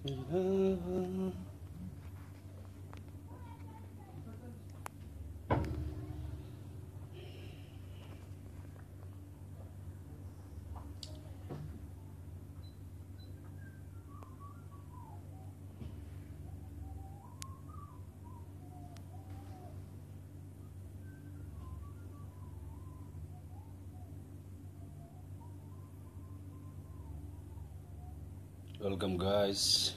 Welcome, guys.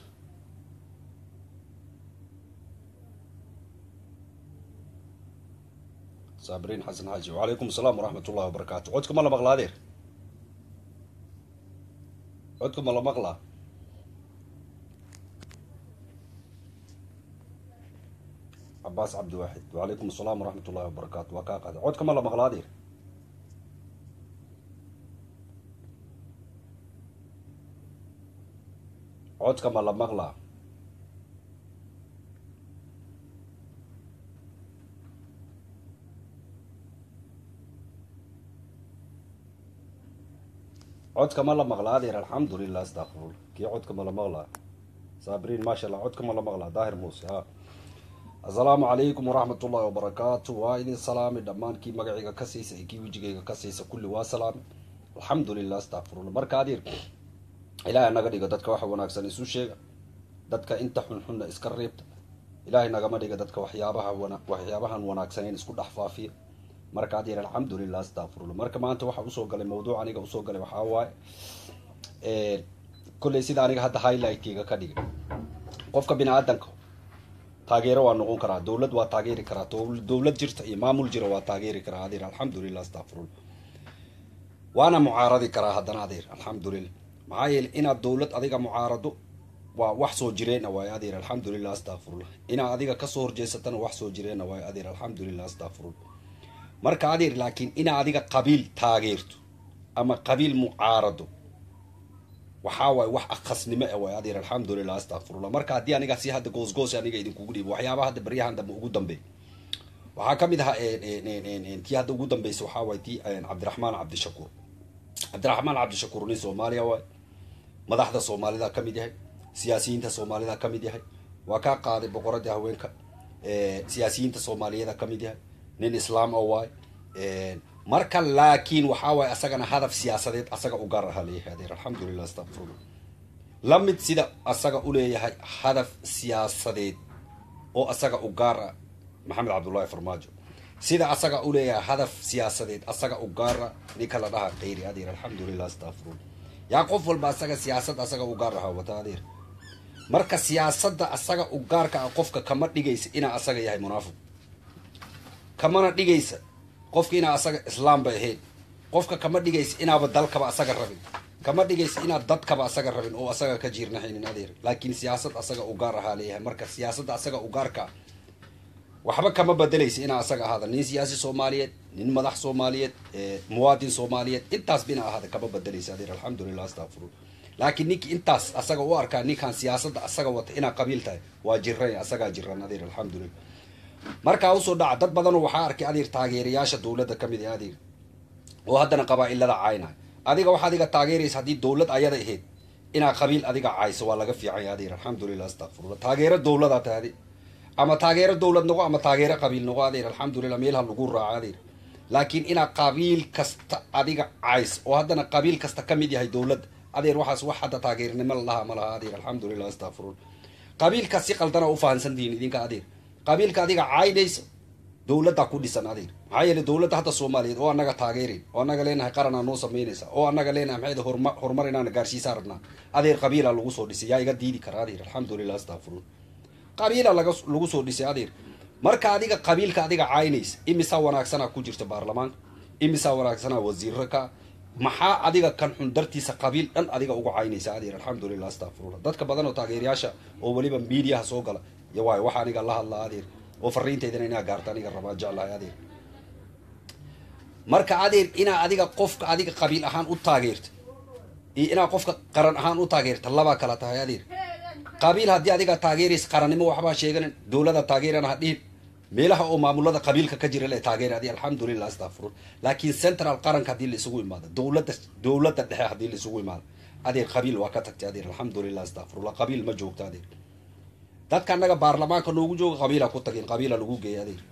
صابرين حسن حاجي وعليكم السلام ورحمة الله وبركاته عودكم الله مغلادير عودكم الله مغلا عباس عبد الواحد وعليكم السلام ورحمة الله وبركاته وكاقة عودكم الله مغلادير عودكم الله مغلا عودكم الله مغلا هذه الحمد لله استغفر الله كي عودكم الله مغلا صابرين ما شاء الله عودكم الله مغلا ظاهر موسى ها السلام عليكم ورحمة الله وبركاته وايدين سلامي دمان كي مقعيقا كسيسا كي وجيقا كسيسا كل واسلام الحمد لله استغفر الله مركا دير ilaahay naga dhiga dadka waxa wanaagsan isu sheega dadka inta xunxunna iska reebta ilaahay nagama dhiga dadka waxyaabaha wana waxyaabahan wanaagsaneyn isku dhex faafiya marka aad yidhi alxamdulilah astaqfirullah marka maanta waxa usoo galay mawduuc aniga usoo galay waxaa waaye kolley sida aniga hadda highlightkeyga ka dhigay qofka bini aadanka taageero waa noqon karaa dowlad waa taageeri karaa dowlad jirta iyo maamul jira waa taageeri karaa adeer alxamdulilah astaqfirullah waana mucaaradi karaa haddana adeer alxamdulilah maxaa yeelay inaad dowlad adiga mucaarado waa wax soo jireena waayo adeer alxamdulilah astaqfirullah inaad adiga kasoo horjeesatana wax soo jireena waayo adeer alxamdulilah astaqfirullah marka adeer laakiin inaad adiga qabiil taageerto ama qabiil mucaarado waxaa waaye wax akhasnimo e waayo adeer alxamdulilah astaqfirullah marka haddii aniga si hadda goosgoos aniga idinkugu dhiibo waxyaabaha hadda baryahan dambe ugu dambeey waxaa ka mid ahaa tii hadda ugu dambeysa waxaa waaye tii cabdiraxmaan cabdishakuur cabdiraxmaan cabdishakuur nin soomaaliya waay madaxda soomaalida ka mid yahay siyaasiyiinta soomaalida ka mid yahay waa kaa qaaday boqoradii haweenka siyaasiyiinta soomaaliyeeda ka mid yahay nin islaam o waay marka laakiin waxaa waaye asagana hadaf siyaasadeed asaga u gaar ahaa leeyahay adeer alxamdulilah astaqfirullah la mid sida asaga uleeyahay hadaf siyaasadeed oo asaga u gaar ah maxamed cabdullaahi farmaajo sida asaga uleeyahay hadaf siyaasadeed asaga u gaara ninka la dhaha kayri adeer alxamdulilah astaqfirullah yaa qof walba asaga siyaasad asaga u gaar ahaa wata adeer marka siyaasadda asaga u gaarka ah qofka kama dhigaysa inaa asaga yahay munaafiq kamana dhigaysa qofka inaa asaga islaam bay ahayd qofka kama dhigaysa inaaba dalkaba asaga rabin kama dhigaysa inaad dadkaba asaga rabin oo asaga ka jiirnaxaynin adeer laakiin siyaasad asaga u gaar ahaa leeyahay marka siyaasadda asaga u gaarka ah waxba kama bedelaysa inaa asaga ahaada nin siyaasi soomaaliyeed nin madax soomaaliyeed muwaadin soomaaliyeed intaas bina ahaada kama bedelaysa adeer alxamdulilah astaqfirullah laakiin ninki intaas asaga u arkaa ninkaan siyaasadda asaga wata inaa qabiil tahay waa jiran asagaa jiran adeer alxamdulilah markaa usoo dhaca dad badanoo waxaa arkay adeer taageerayaasha dowladda ka mid ee adeer oo haddana qabaa-ilada caynay adiga waxaa adiga taageeraysa haddii dowlad ayada ahayd inaa qabiil adiga cayso waa laga fiicanya adeer alxamdulilah astaqfirullah taageero dowladaa tahdi ama taageero dowlad noqo ama taageero qabiil noqo adeer alxamdulilah meelha lagu raaco adeer laakiin inaa qabiil kasta adiga cays oo haddana qabiil kasta ka mid yahay dowladda adeer waxaas wax hadda taageernimo la dhaha ma laha adeer alxamdulilah astaqfirullah qabiilka si qaldana ufahansantihiin idinka adeer qabiilka adiga caynaysa dowladda ku dhisan adeer maxaa yeele dowladda hadda soomaaliyeed oo anaga taageerin oo anaga leenahay qaranaa noo samaynaysa oo anaga leenahay maxay horma horumar inaana gaarsiisaa rabnaa adeer qabiila lagu soo dhisay yaa iga diidi kara adeer alxamdulilah astaqfirullah qabiila laga lagu soo dhisay adeer marka adiga qabiilka adiga caynaysa imisaa wanaagsanaa ku jirta baarlamaanka imisaa wanaagsanaa wasiiro ka maxaa adiga kan xun dartiisa qabiil dhan adiga uga caynaysa adeer alxamdulilah astaqfirullah dadka badan oo taageerayaasha oo weliba miidiyaha soo gala iyo waayo waxa aniga la hadlaa adeer oo fariintaydana inaa gaarta aniga rabaa jeclahay adeer marka adeer inaa adiga qofka adiga qabiil ahaan u taageerta iyo inaa qofka qaran ahaan u taageerta labaa kala tahay adeer qabiil haddii adiga taageeraysa qarannimo waxbaa sheeganan dowlada taageerana ha dhihin meelaha oo maamulada qabiilka ka jira le taageera adi alxamdulilah astaqfirun laakiin central qaranka haddii la isugu imaado dowladda dowladda dhexe haddii la isugu imaado adeer qabiil waa ka tagtay adeer alxamdulilah astaqfirullah qabiil ma joogto adeer dadka annaga baarlamaanka noogu jooga qabiila ku tagin qabiila lagu geeyay adeer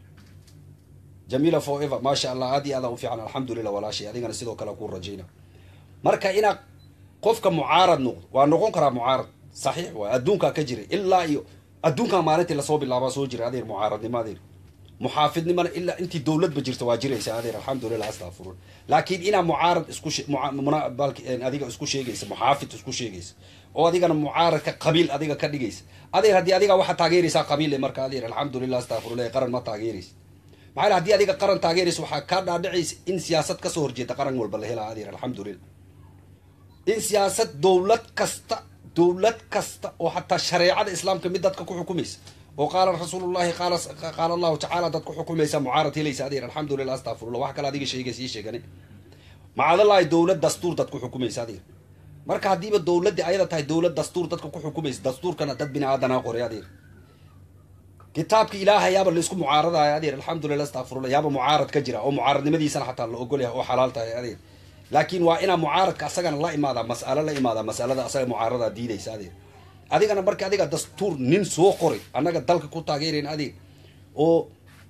jamiila forever maasha allah aad iyo aadaan u fiican alxamdulilah walaashay adigana sidoo kale ku rajayna marka inaad qofka mucaarad noqdo waa noqon karaa mucaarad saxiix waay adduunkaa ka jira ilaa iyo adduunkaa maalintii lasoo bilaabaa soo jira adeer mucaaradnimo adeer muxaafidnimana ilaa intii dowladba jirta waa jiraysa adeer alxamdulilah astafurul laakiin inaa mucaarad isku adiga isku sheegaysa muxaafid isku sheegaysa oo adigana mucaaradka qabiil adiga ka dhigaysa adeer haddii adiga waxaa taageeraysaa qabiil marka adeer alxamdulilah astafurullah qaran ma taageeraysa maxaa haddii adiga qaran taageeraysa waxaa kaa dhaadhicaysa in siyaasad kasoo horjeeda qaran walba la helaa adeer alxamdulilah in siyaasad dowlad kasta dowlad kasta oo xataa shareecada islaamka mid dadka ku xukumaysa oo qaala rasuulullahi qaala qaala allahu tacaala dad ku xukumaysa mucaarad helaysa adeer alxamdulilah astafurullah wax kale adiga sheegaysa ii sheegani macadallahi dowlad dastuur dad ku xukumaysa adeer marka haddiiba dowladdi ayada tahay dowlad dastuur dadka ku xukumaysa dastuurkana dad bini aadanaa qoray adeer kitaabka ilaaha yaaba laisku mucaaradaayo adeer alxamdulilah astafurullah yaaba mucaarad ka jira oo mucaaradnimadiisana xataa la ogol yahay oo xalaal tahay adeer laakiin waa inaa mucaaradka asagana la imaadaa mas'alo la imaadaa masalada asaga mucaaradaa diidaysa adeer adigana marka adiga dastuur nin soo qoray annaga dalka ku taageerayn adeeg oo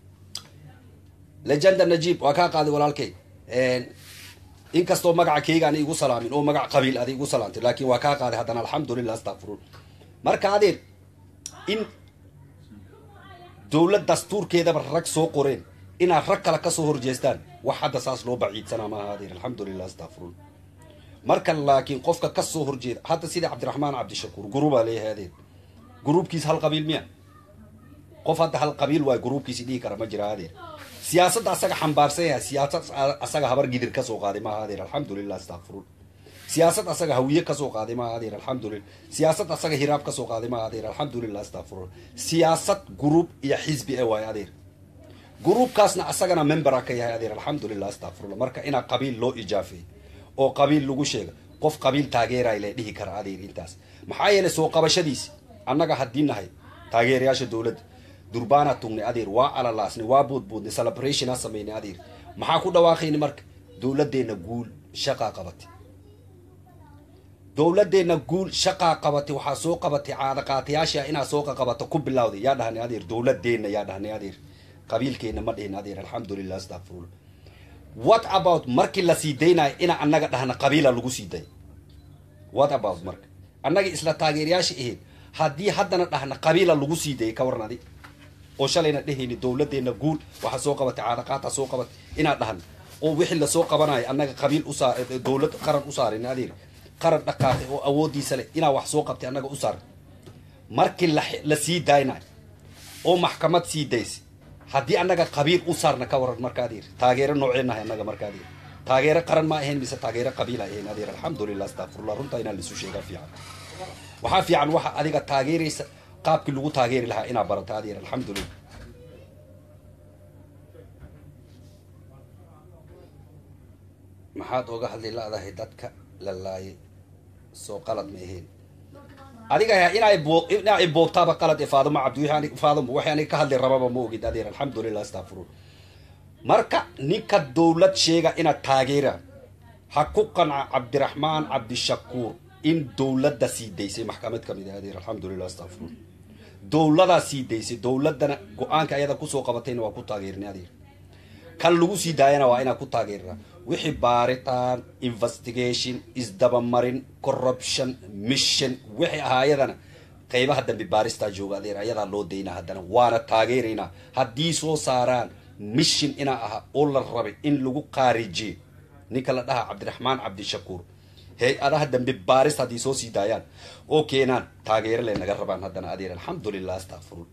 legenda najib waa kaa qaaday walaalkay inkastoo magaca keyga ana igu salaamin oo magac qabiil ada igu salaamtay laakiin waa kaa qaaday haddana alxamdulilah astaqfirun marka adeer in dowlad dastuurkeedaba rag soo qoreen inaad rag kale kasoo horjeestaan wax hadda saas loo baciidsanaa maaha adeer alxamdulilah astaqfirun marka laakiin qofka kasoo horjeeda hadda sida cabdiraxmaan cabdishakuur gurubaa leeyahay adeer gruubkiis hal qabiil miya qof hadda hal qabiil waay gruubkiisi dhihi kara ma jira adeer siyaasadda asaga xambaarsan yahay siyaasad asaga habar gidir kasoo qaaday maaha adeer alxamdulilah astaqfirun siyaasad asaga hawiye kasoo qaaday maaha adeer alxamdulilah siyaasad asaga hiraab kasoo qaaday maaha adeer alxamdulilah astaqfirun siyaasad gruub iyo xisbi e waay adeer gruubkaasna asagana membera ka yahay adeer alxamdulilah astaqfirullah marka inaa qabiil loo ijaafeey oo qabiil lagu sheega qof qabiil taageeray le dhihi kara adeer intaas maxaa yeelay soo qabashadiisi annaga haddii nahay taageerayaasha dowladda durbaana tugnay adeer waa alalaasnay waa boodboodnay celebration ha samaynay adeer maxaa ku dhawaaqayna marka dowladeenna guul shaqaa qabatay dowladeenna guul shaqaa qabatay waxaa soo qabatay caadaqaatayaasha inaa soo qaqabato ku bilawday yaa dhahnay adeer dowladeenna yaa dhahnay adeer qabiilkeenna ma dhihin adeer alxamdulilah astaqfirullah what about markii la sii daynayo inaa annaga dhahna qabiila lagu sii day what about marka annaga isla taageerayaasha ahayd haddii haddana dhahna qabiila lagu sii dayay ka waran adi oo shalayna dhehayni dowladeenna guul waxaa soo qabatay caadaqaata soo qabatay inaa dhahna oo wixii lasoo qabanayo annaga qabiil usaa dowlad qaran u saarin adeer qaran dhaqaaqay oo awoodiisa leh inaa wax soo qabtay annaga u saarin markii la sii daynayo oo maxkamad sii daysay haddii annaga qabiil u saarna ka waran marka adeer taageero nooceenahay annaga marka adeer taageero qaran ma ahayn mise taageero qabiil ay ahayn adeer alxamdulilah astaqfirullah runtaa inaan laisu sheegaa fiican waxaa fiican waxa adiga taageeraysa qaabkii lagu taageeri lahaa inaa barato adeer alxamdulilah maxaad oga hadli la-dahay dadka la laayay soo qalad ma ahayn adiga inaa inaa iboobtaaba qalad ee faadimo cabdi faadimo waxay aniga ka hadli rababa ma ogid adeer alxamdulilah astaqfirun marka ninka dowlad sheega inaad taageera ha ku qanca cabdiraxmaan cabdishakuur in dowladda sii daysay maxkamad ka mid ah adeer alxamdulilah astaqfirun dowladaa sii daysay dowladana go-aanka ayada kusoo qabatayna waa ku taageerinay adeer kan lagu sii daayana waa inaa ku taageerna wixii baaritaan investigation isdabamarin corruption mission wixii ahaa ayadana qeybaha dambe baaristaa jooga adeer ayadaa loo daynaa haddana waana taageeraynaa haddii soo saaraan mission inaa aha oo la rabay in lagu qaarijiyo ninka la dhaha cabdiraxmaan cabdishakuur hay-adaha dambe baaris haddii soo sii daayaan oo keenaan taageero le naga rabaan haddana adeer alxamdulilah astaqfirun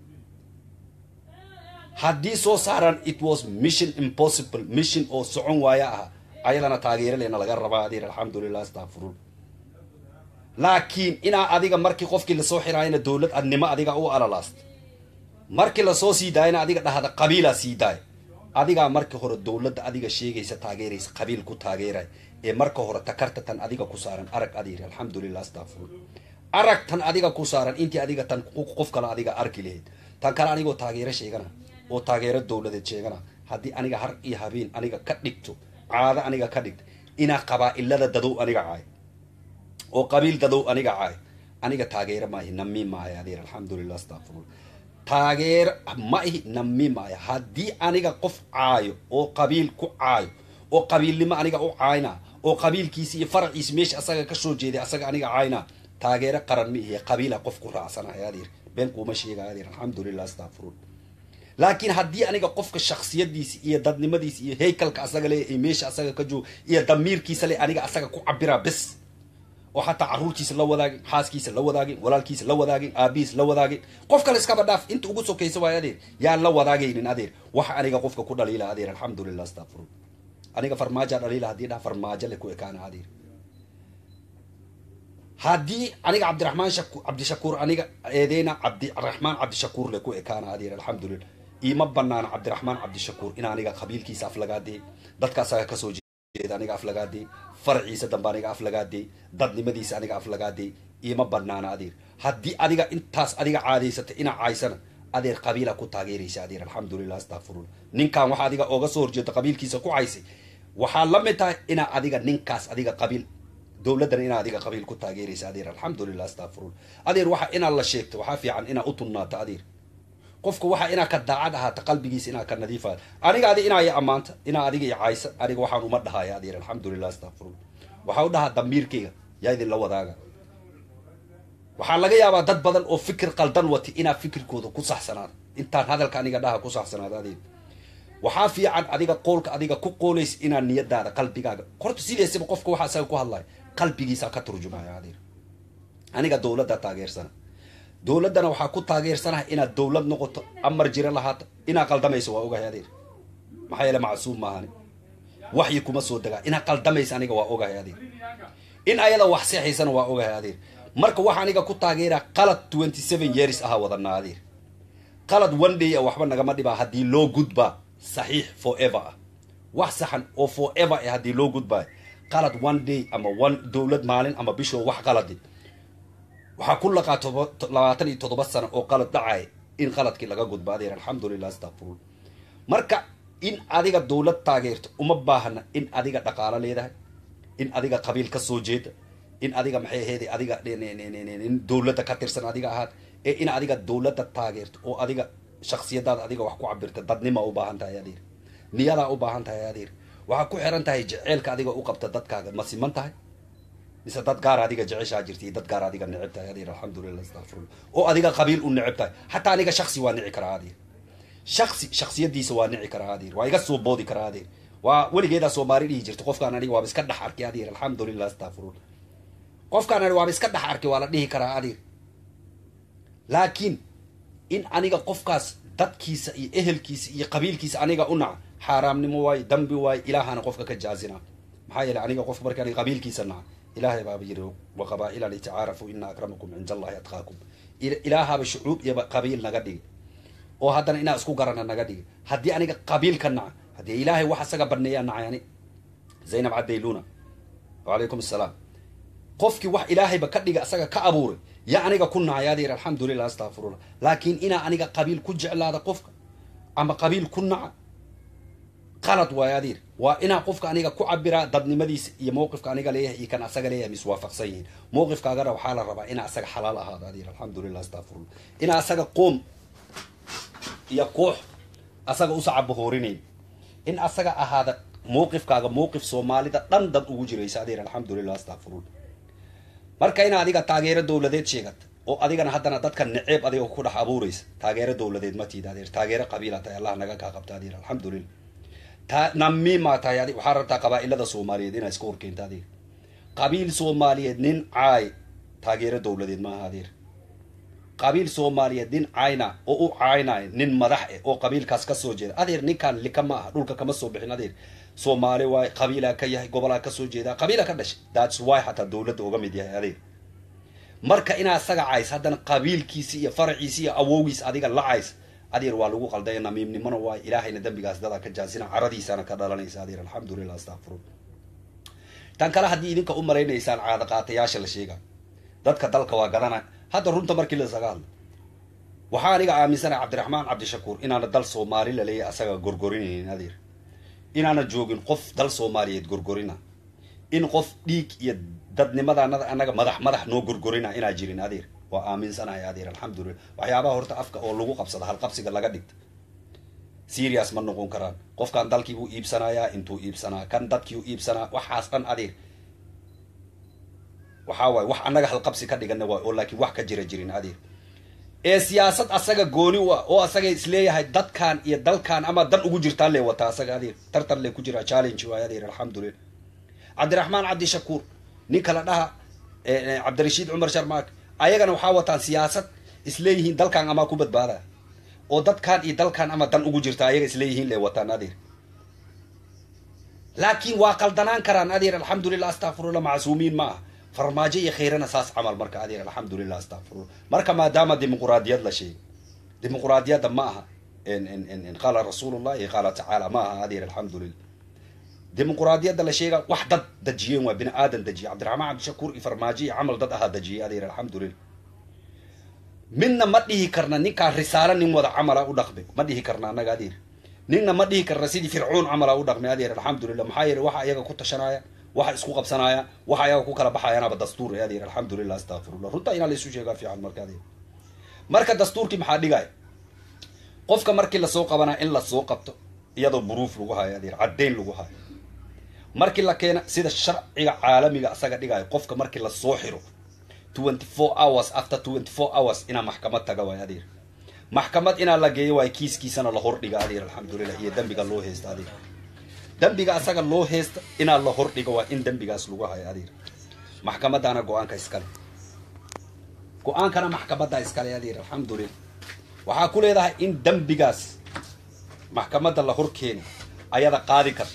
haddii soo saaraan it was mission impossible mission oo socon waaya ah ayadana taageero leena laga rabaa adeer alxamdulilah astaqfirun laakiin inaa adiga markii qofkii lasoo xiraayana dowlad adnimo adiga u alalaasta markii lasoo sii daayana adiga dhahda qabiilaa sii daaya adigaa markii hore dowladda adiga sheegaysa taageeraysa qabiil ku taageeray ee marka hore takarta tan adiga ku saaran arag adeer alxamdulilah astaqfirun arag tan adiga ku saaran intii adiga tan qof kale adiga arki lahayd tan kale anigoo taageero sheegana oo taageero dowladeed sheegana haddii aniga har iyo habeen aniga ka dhigto caado aniga ka dhigta inaa qabaa-ilada dadow aniga caay oo qabiil dadow aniga caay aniga taageero maahi nami maayo adeer alxamdulilah astaqfirullah taageero ma ihi nami maayo haddii aniga qof caayo oo qabiil ku caayo oo qabiilnimo aniga u caayna oo qabiilkiisi iyo faraciisi meesha asaga kasoo jeeday asaga aniga caayna taageero qaran ma ihi qabiila qof ku raacsanaya adeer been kuuma sheegaya adeer alxamdulilah astaqfirullah laakiin haddii aniga qofka shaksiyadiisi iyo dadnimadiisi iyo haykalka asaga le ee meesha asaga ka joogo iyo damiirkiisa le aniga asaga ku cabiraa bes oo xataa caruurtiisa la wadaagin xaaskiisa la wadaagin walaalkiisa la wadaagin aabihiis la wadaagin qof kale iskaba dhaaf inta ugu sokaysa waayo adeer yaan la wadaagaynin adeer waxa aniga qofka ku dhaliila adeer alxamdulilah astaqfirullah aniga farmaaja dhaliila haddii dhaha farmaajo le ku ekaana adeer haddii aniga cabdiraxmaan shaku cabdishakuur aniga eedeyna cabdiraxmaan cabdishakuur le ku ekaana adeer alxamdulilah iima banaana cabdiraxmaan cabdishakuur in aniga qabiilkiisa aflagaadee dadka asaga kasoo jeeda aniga aflagaadee faraciisa dambe aniga aflagaadee dadnimadiisa aniga aflagaadee iima banaana adeer haddii adiga intaas adiga caadaysatay inaa caaysana adeer qabiila ku taageeraysa adeer alxamdulilah astaqfirullah ninkan waxa adiga ooga soo horjeeda qabiilkiisa ku caysay waxaa la mid tahay inaa adiga ninkaas adiga qabiil dowladdana inaa adiga qabiil ku taageeraysa adeer alxamdulilah astaqfirullah adeer waxa inaad la sheegto waxaa fiican inaa u tunnaato adeer qofka waxa inaa ka daacad ahaata qalbigiisa inaa ka nadiif ahaata aniga adi inaa i ammaanta inaa adiga i caysa aniga waxaan uma dhahaya adeer alxamdulilah astaqfirullah waxaa u dhahaa damiirkayga yaa idinla wadaaga waxaa laga yaabaa dad badan oo fikir qaldan wati inaa fikirkooda ku saxsanaado intaan hadalka aniga dhaha ku saxsanaado adeer waxaa fiican adiga qoolka adiga ku qoolays inaa niyadaada qalbigaaga horta sideesaba qofka waxa isaga ku hadlaya qalbigiisa ka turjumaya adeer aniga dowladda taageersana dowladdana waxaa ku taageersanaha inaad dowlad noqoto amar jira lahaata inaa qaldamayso waa ogahay adeer maxaa yeele macsuum maahani waxyi kuma soo degaa inaa qaldamaysa aniga waa ogahay adeer in ayada wax seexaysana waa ogahay adeer marka waxa aniga ku taageeraa qalad twenty seven years ahaa wadanaa adeer qalad one day a waxba nagama dhibaa haddii loo gudbaa saxiix forever ah wax saxan oo forever ah haddii loo gudbaayo qalad one day ama one dowlad maalin ama bishoo wax qaladi waxaa ku laqaa labaatan iyo toddoba sano oo qalad dhacay in qaladkii laga gudbo adeer alxamdulilah astaqfirullah marka in adiga dowlad taageerto uma baahna in adiga dhaqaalo leedahay in adiga qabiil ka soo jeeda in adiga maxay aheyd adiga in dowladda ka tirsan adiga ahaad ee in adiga dowladda taageerto oo adiga shaksiyadaada adiga wax ku cabirta dadnima u baahan tahay adeer niyadaa u baahan tahay adeer waxaa ku xiran tahay jeceelka adiga u qabta dadkaaga ma siman tahay mise dad gaar adiga jeceshaa jirta iyo dad gaar adiga neceb tahay adeer alxamdulilah astaqfirullah oo adiga qabiil u neceb tahay xataa aniga shaksi waa nici karaa adeer shaksi shaksiyadiisa waa nici karaa adeer waa iga soo boodi karaa adeer waa weligeedaa soomaali dhihi jirta qofkaan aniga waaba iska dhex arkay adeer alxamdulilah astaqfirullah qofkaan ani waaba iska dhex arkay waa la dhihi karaa adeer laakiin in aniga qofkaas dadkiisa iyo ehelkiisa iyo qabiilkiisa aniga u naca xaaraamnimo waayo dambi waayo ilaahana qofka ka jaazina maxaa yeele aniga qofka marka aniga qabiilkiisa naca ilaahay baaba yiri wa qabaa-ila litacaarafu ina akramakum cinda allahi atqaakum ilaahaba shucuub iyo qabiil naga dhigi oo haddana inaa isku garana naga dhigi haddii aniga qabiilka naca haddii ilaahay wax isaga baneeyaa nacay ani zaynab cadayluna wacalaykum assalaam qofkii wax ilaahayba ka dhiga isaga ka abuuray yaa aniga ku nacay adeer alxamdulilah astaqfirullah laakiin inaa aniga qabiil ku jeclaada qofka ama qabiil ku naca qalad waayo adeer waa inaa qofka aniga ku cabiraa dadnimadiisa iyo mawqifka aniga leeyahay iyo kan asaga leeyahay miswaafaqsan yihiin mawqifkaagana waxaa la rabaa inaa asaga xalaal ahaado adeer alxamdulilah astaqfirullah inaa asaga qoom iyo koox asaga usacabahoorinayn in asaga ahaada mawqifkaaga mawqif soomaalida dhan dad ugu jiraysa adeer alxamdulilah astaqfirullah marka ina adiga taageero dowladeed sheegata oo adigana haddana dadka neceeb adiga ku dhex abuuraysa taageero dowladeed ma tiida adeer taageero qabiila tahay allah naga kaa qabta adeer alxamdulilah ta namimaa tahay adi waxaa rabtaa qabaa-ilada soomaaliyeed inaa iska horkeenta adeer qabiil soomaaliyeed nin caay taageero dowladeed maaha adeer qabiil soomaaliyeed nin cayna oo u caynaayo nin madax eh oo qabiilkaas ka soo jeeda adeer ninkaan lika ma aha dhulka kama soo bixin adeer soomaali waay qabiilaa ka yahay gobolaa kasoo jeedaa qabiila ka dhashay thats why xataa dowladda uga mid yahay adeer marka inaa isaga cays haddana qabiilkiisi iyo faraciisi iyo awowgiis adiga la cays adeer waa lagu qaldaya namiimnimona waay ilaahayna dembigaas dadaa ka jaasina caradiisana ka dhalanaysa adeer alxamdulilah astaqfirun tan kale haddii idinka u malaynaysaan caada qaatayaasha la sheega dadka dalka waa gadana hadda runta markii lasaga hadlo waxaa aniga aaminsana cabdiraxmaan cabdishakuur inaana dal soomaali laleeyahy asaga gorgorinaynin adeer inaana joogin qof dal soomaaliyeed gorgorina in qof dhiig iyo dadnimadanada annaga madax madax noo gorgorina inaa jirin adeer waa aaminsanahay adeer alxamdulilah waxyaabaha horta afka oo lagu qabsada halqabsiga laga dhigta serious ma noqon karaan qofkan dalkiibuu iibsanayaa intuu iibsanaa kan dadkiiu iibsanaa waxaas dhan adeer waxaa waaye wax annaga halqabsi ka dhigana waay oo laakiin wax ka jira jirin adeer ee siyaasad asaga gooni u ah oo asaga isleeyahay dadkan iyo dalkan ama dan ugu jirtaa lee wataa asaga adeer tartan lee ku jiraa challenge waay adeer alxamdulilah cabdiraxmaan cabdishakuur nin kala dhaha cabdirashiid cumar sharmaak ayagana waxaa wataan siyaasad isleeyihiin dalkan amaa ku badbaada oo dadkan iyo dalkan ama dan ugu jirta ayaga isleeyihiin lee wataan adeer laakiin waa qaldanaan karaan adeer alxamdulilah astaqfirullah macsuumiin ma ah farmaajo iyo khayrana saas camal marka adeer alxamdulilah astaqfirullah marka maadaama dimuquraadiyad la sheegay dimuquraadiyadda ma aha qaala rasuulullah iyo qaala tacaala ma aha adeer alxamdulilah dimuquraadiyadda la sheega wax dad dajiyeen waa bini aadan dajiye cabdiraxmaan cabdishakuur iyo farmaajo iyo camal dad ahaa dajiyey adeer alxamdulilah midna ma dhihi karna ninkaa risaalo nin wada camala u dhaqme ma dhihi karna annaga adeer ninna ma dhihi karna sidii fircoon camala u dhaqmay adeer alxamdulilah maxaa yeele waxa ayaga ku tashanaya waxa isku qabsanaya waxa ayaga ku kala baxayaanaba dastuur e adeer alxamdulilah astaqfirullah runta inaa laysu sheegaa fiican marka adeer marka dastuurkii maxaa dhigaya qofka markii lasoo qabanaa in lasoo qabto iyadoo buruuf lagu hayo adeer caddayn lagu hayo markii la keena sida sharciga caalamiga asaga dhigayo qofka markii lasoo xiro twenty four hours after twenty four hours inaa maxkamad taga waay adeer maxkamad inaa la geeyo waay kiiskiisana la hordhiga adeer alxamdulilah iyo dembiga loo heysta adeer dembiga asaga loo heysta inaa la hordhigo waa in dembigaas lagu hayo adeer maxkamadaana go-aanka iskale go-aankana maxkamadda iskale adeer alxamdulilah waxaa ku leedahay in dembigaas maxkamadda la hor keeni ayada qaadi kar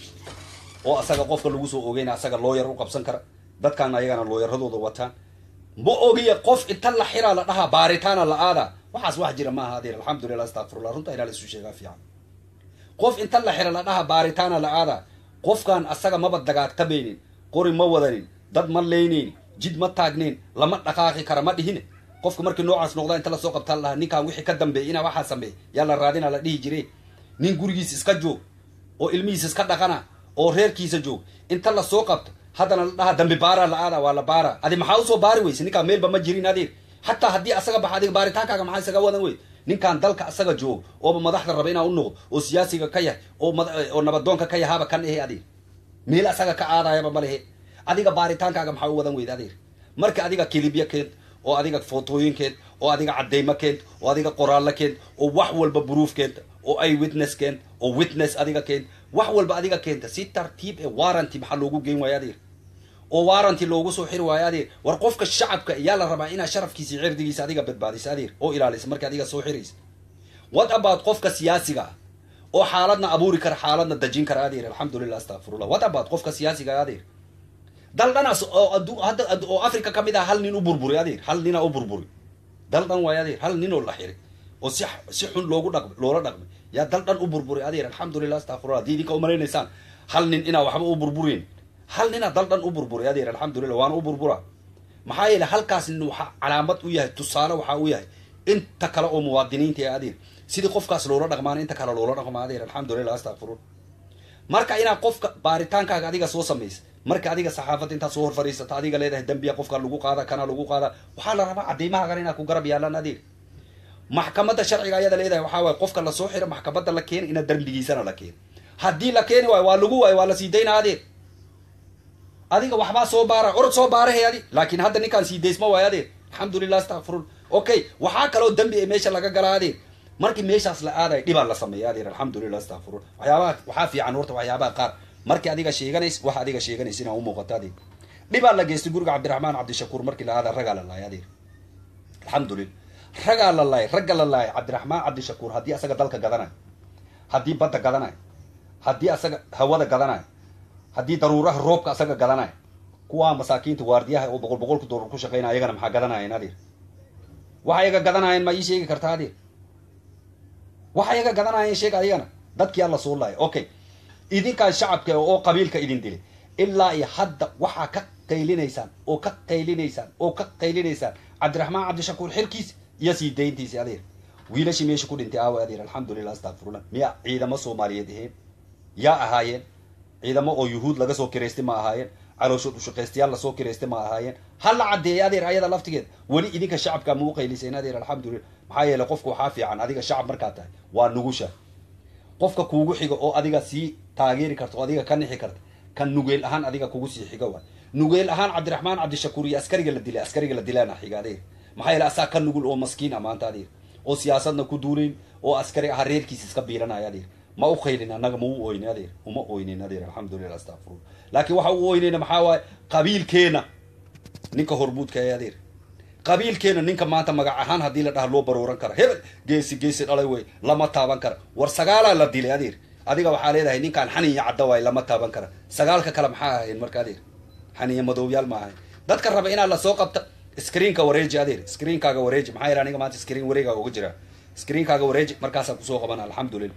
oo asaga qofka lagu soo ogeyna asaga looyar u qabsan kara dadkan ayagana looyaradooda wataan ma ogiya qof inta la xiraa la dhahaa baaritaana la aadaa waxaas wax jira maaha adeer alxamdulilah astaqfirullah runta inaa laisu sheegaa fiican qof inta la xira la dhahaa baaritaana la aadaa qofkan asaga maba dagaagtamaynin qori ma wadanin dad ma leynaynin jid ma taagnayn lama dhaqaaqi kara ma dhihine qofka markii noocaas noqdaa inta lasoo qabtaa la dhahaa ninkaan wixii ka dambeey inaa waxaa sameey yaa la raadina la dhihi jire nin gurigiis iska joog oo ilmihiis iska dhaqana oo reerkiisa joog inta lasoo qabto haddana la dhaha dambi baaraa la aada waa la baara adi maxaa usoo baari weyse ninkaan meelba ma jirin adeer xataa haddii asaga baxa adiga baaritaankaaga maxaa isaga wadan wey ninkaan dalka asaga joogo ooba madaxda raba inaa u noqdo oo siyaasiga ka yahay oo oo nabadoonka ka yahaaba kan ehe adeer meel asaga ka aadayaba ma lehe adiga baaritaankaaga maxaa u wadan weyda adeer marka adiga kilibya keent oo adiga footooyin keent oo adiga cadeymo keent oo adiga qoraallo keent oo wax walba buruuf keenta oo ay witness keent oo witness adiga keent wax walba adiga keenta si tartiib ee warranty maxaa loogu geyn waayo adeer oo warranty loogu soo xiri waayo adeer war qofka shacabka yaa la rabaa inaa sharafkiisa iyo cirdigiisa adiga badbaadisa adeer oo ilaalisa marka adiga soo xiraysa what about qofka siyaasiga ah oo xaaladna abuuri kara xaaladna dajin kara adeer alxamdulilah astaqfirullah what about qofka siyaasiga adeer dal dhanaas oo adu hadda oo africa ka mid ah hal nin u burburi adeer hal nina u burburi dal dhan waayo adeer hal nin oo la xiray oo si si xun loogu dhaqmay loola dhaqmay yaa dal dhan u burburi adeer alxamdulilah astaqfirullah haddii idinka umalaynaysaan hal nin inaa waxba u burburin hal ninaa dal dhan u burburi adeer alxamdulilah waana u burbura maxaa yeele halkaas nin waxaa calaamad u yahay tusaale waxaa u yahay inta kale oo muwaadiniinta ee adeer sidii qofkaas loola dhaqmaana inta kale loola dhaqma adeer alxamdulilah astaqfirullah marka inaa qofka baaritaankaaga adiga soo samaysa marka adiga saxaafadda intaad soo hor fadhiisata adiga leedahay dembiya qofka lagu qaada kana lagu qaada waxaa la rabaa cadeymahaagana inaa ku garab yaalaan adeer maxkamadda sharciga ayada leedahay waxaa waay qofka lasoo xiro maxkamadda la keena ina dembigiisana la keeno haddii la keeni waayo waa lagu waayo waa la sii daynaa adeer adiga waxbaa soo baara orod soo baarahay adi laakiin hadda ninkaan sii daysma waayo adeer alxamdulilah astaqfirullah okay waxaa kaloo dembi ee meesha laga galaa adeer markii meeshaas la aadayo dhibaa la sameeya adeer alxamdulilah astaqfirullah waxyaabaha waxaa fiican horta waxyaabaha qaar markii adiga sheeganays waxa adiga sheeganays inaa u muuqato adeer dhibaa la geystay guriga cabdiraxmaan cabdishakuur markii la aada ragaa la laayay adeer alxamdulilah ragaa la laayay ragga la laayay cabdiraxmaan cabdishakuur haddii asaga dalka gadanayo haddii badda gadanayo haddii asaga hawada gadanayo haddii daruuraha roobka asaga gadanayo kuwaa masaakiinta waardiyaha oo boqol boqolka doolar ku shaqeynaya ayagana maxaa gadanayeen adeer waxa ayaga gadanayeen ma ii sheegi kartaa adeer waxa ayaga gadanayeen sheeg ayagana dadkii alla soo laaya okay idinkaan shacabka oo qabiilka idin dilay ilaa iyo hadda waxaa ka qaylinaysaan oo ka qaylinaysaan oo ka qaylinaysaan cabdiraxmaan cabdishakuur xilkiis iyo sii dayntiisi adeer wiilashii meesha ku dhintay aawa adeer alxamdulilah astaqfirullah miya ciidamo soomaaliyeed aheen yaa ahaayeen ciidamo oo yuhuud laga soo kiraystay ma ahaayeen calooshood ushaqaystayaal lasoo kiraystay ma ahaayeen ha la caddeeya adeer ayada laftigeeda weli idinka shacabka ma u qayliseen adeer alxamdulillah maxaa yeelay qofka waxaa fiican adiga shacab markaa tahay waa nugusha qofka kuugu xiga oo adiga sii taageeri karta oo adiga ka nixi karta kan nugeel ahaan adiga kugu sii xiga waay nugeel ahaan cabdiraxmaan cabdishakuur iyo askariga la dilay askariga la dilaana xiga adeer maxaa yeele asaa ka nugul oo maskiin ah maanta adeer oo siyaasadna ku duunayn oo askari aha reerkiisa iska biiranaya adeer ma u qaylin annaga ma u oynin adeer uma oynin adeer alxamdulillah astaqfirullah laakiin waxa u oynayna maxaa waaye qabiilkeena ninka hormuudka ee adeer qabiilkeena ninka maanta magac ahaan haddii la dhaha loo barooran kara hebel geesi geesi dhalay wey lama taaban kara war sagaalaa la dilay adeer adiga waxaa leedahay ninkaan xaniya cadda waay lama taaban kara sagaalka kale maxaa ahayn marka adeer xaniya madowyaal ma ahayn dadka raba inaad lasoo qabta screenka wareeji adeer screenkaaga wareeji maxaa yidhaha aniga maanta screen wareegaaga uga jira screenkaaga wareeji markaasaan kusoo qabana alxamdulillah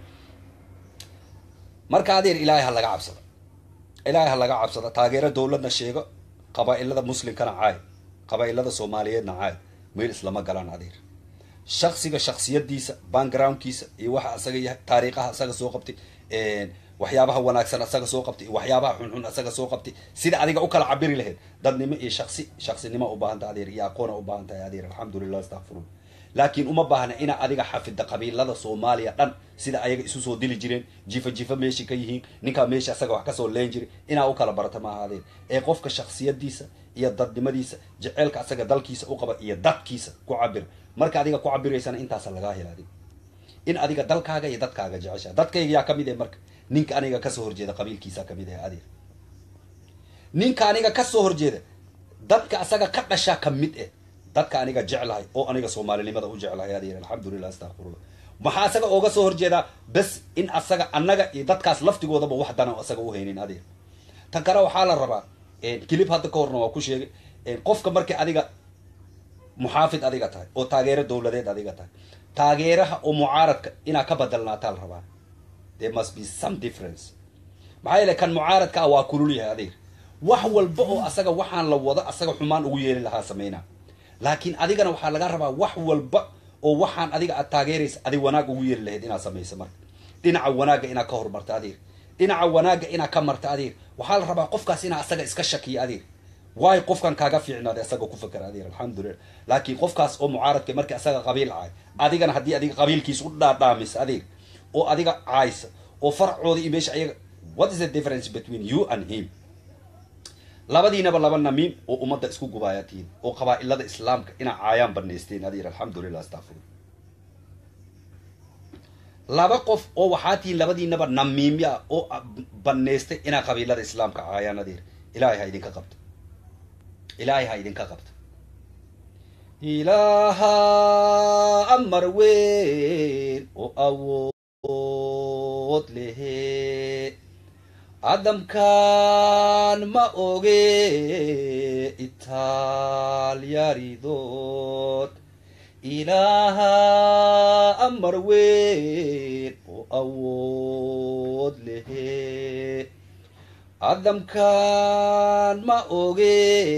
marka adeer ilaahay ha laga cabsada ilaahay ha laga cabsada taageero dowladna sheego qabaa-ilada muslimkana caay qabaa-ilada soomaaliyeedna caay meel islama galaan adeer shaksiga shaksiyadiisa backgroundkiisa iyo waxa asaga yahay taariikhaha asaga soo qabtay waxyaabaha wanaagsan asaga soo qabtay iyo waxyaabaha xunxun asaga soo qabtay sida adiga u kala cabiri lahayd dadnimo iyo shaksi shaksinimo ubaahantaha adeer iyo aqoona ubaahan tahay adeer alxamdulillah astaqfirullah laakiin uma baahna inaa adiga xafida qabiilada soomaaliya dhan sida ayaga isu soo dili jireen jifa jifa meeshii ka yihiin ninkaa meesha asaga wax kasoo leen jiray inaa u kala barata ma ahaadeen ee qofka shaksiyadiisa iyo dadnimadiisa jeceelka asaga dalkiisa u qaba iyo dadkiisa ku cabir marka adiga ku cabiraysana intaasa lagaa hela adig in adiga dalkaaga iyo dadkaaga jecesha dadkayga yaa kamid eh marka ninka aniga kasoo horjeeda qabiilkiisa kamid ah adeer ninka aniga kasoo horjeeda dadka asaga ka dhashaa kamid eh dadka aniga jeclahay oo aniga soomaalinimada u jeclahay adeer alxamdulillah astaqfirullah maxaa asaga ooga soo horjeedaa bes in asaga annaga iyo dadkaas laftigoodaba wax dana asaga u haynin adeer tan kale waxaa la rabaa kilib hadda ka horna waa ku sheegay qofka markii adiga muxaafid adiga tahay oo taageero dowladeed adiga tahay taageeraha oo mucaaradka inaa ka badalnaataa la rabaa there must be some difference maxaa yeele kan mucaaradka ah waa kulul yahay adeer wax walba oo asaga waxaan la wado asaga xumaan ugu yeeli lahaa sameynaa laakiin adigana waxaa laga rabaa wax walba oo waxaan adiga aad taageeraysa adig wanaag ugu yeeri lahayd inaad samayso marka dhinaca wanaagga inaad ka hormarto adeer dhinaca wanaagga inaad ka marto adeer waxaa la rabaa qofkaas inaa asaga iska shakiyo adeer waayo qofkan kaaga fiicnaaday asaga ku fakera adeer alxamdulillah laakiin qofkaas oo mucaaradka markii asaga qabiil caay adigana haddii adiga qabiilkiisa u dhaadhaamisa adeer oo adiga caaysa oo faracooda iyo meesha ayaga what is the difference between you and him labadiinaba laba namiim oo ummadda isku gubaaya tihiin oo qabaa-ilada islaamka inaa caayaan banaysteen adeer alxamdulillah astafur laba qof oo waxaa tihiin labadiinaba namiimya oo banaystay inaa qabiilada islaamka caayaan adeer ilaahay ha idinka qabto ilaahay ha idinka qabto ilaaha amar weyn oo awood lehe adamkan ma oge itaalyaridood ilaaha amar weyn oo awood lehe adamkan ma oge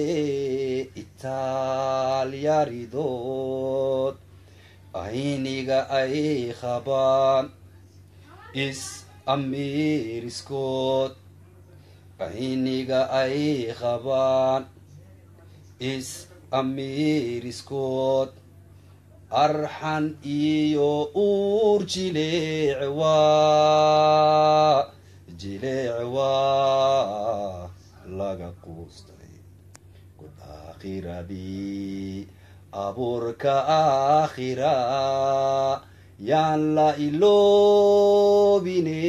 itaalyaridood ayniga ay qabaan is amiiriskood ayniga ay qabaan is amiiriskood arxan iyo uur jileecwaa jileecwaa laga quustay god aakhiradii abuurka aakhira yaan la iloobine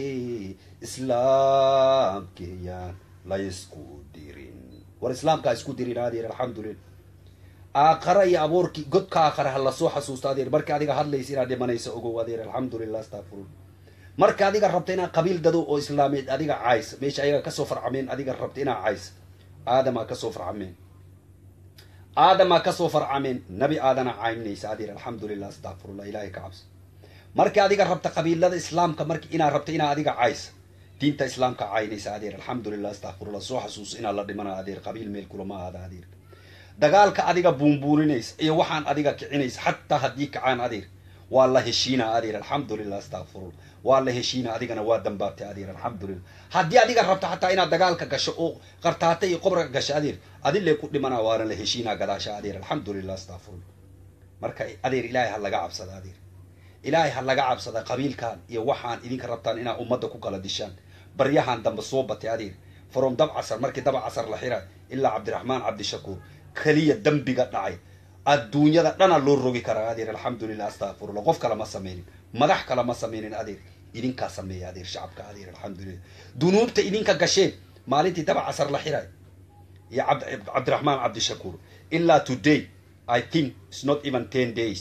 islaamkeyaan la isku dirin war islaamkaa isku dirin adeer alxamdulillah aakara iyo abuurkii godka aakhara ha lasoo xasuusto adeer marka adiga hadlaysa inaad dhimanaysa ogow adeer alxamdulillah astafurullah marka adiga rabta inaad qabiil dado oo islaameed adiga caysa meesha ayaga kasoo farcameen adiga rabta inaa caysa aadamaa kasoo farcameen aadamaa kasoo farcameen nabi aadana caynaysa adeer alxamdulillah astaqfirullah ilahay ka cabso marka adiga rabta qabiilada islaamka marka inaad rabta inaa adiga caysa diinta islaamka caynaysa adeer alxamdulillah astaqfirullah soo xasuuso inaad la dhimana adeer qabiil meel kulama aada adeer dagaalka adiga buunbuuninaysa iyo waxaan adiga kicinaysa xataa haddii kacaan adeer waa la heshiina adeer alxamdulilah astakfirullah waa la heshiina adigana waa dambaabtay adeer alxamdulilah haddii adiga rabto xataa inaad dagaalka gasho oo qartaata iyo qobrka gasho adeer adile ku dhimana waana la heshiinaa gadaasha adeer alxamdulilah astakfirullah marka adeer ilaahay ha laga cabsada adeer ilaahay ha laga cabsada qabiilkan iyo waxaan idinka rabtaan inaad ummadda ku kala dishaan baryahan dambe soo batay adeer from dab casar markii daba casar la xira ilaa cabdiraxmaan cabdishakuur keliya dembiga dhacay adduunyada dhana loo rogi karaa adeer alxamdulilah astakfirullah qof kale ma sameynin madax kale ma sameynin adeer idinkaa sameeya adeer shacabka adeer alxamdulilah dunuubta idinka gasheen maalintii daba casar la xiray iyo cabdiraxmaan cabdishakuur ilaa today i think its not even ten days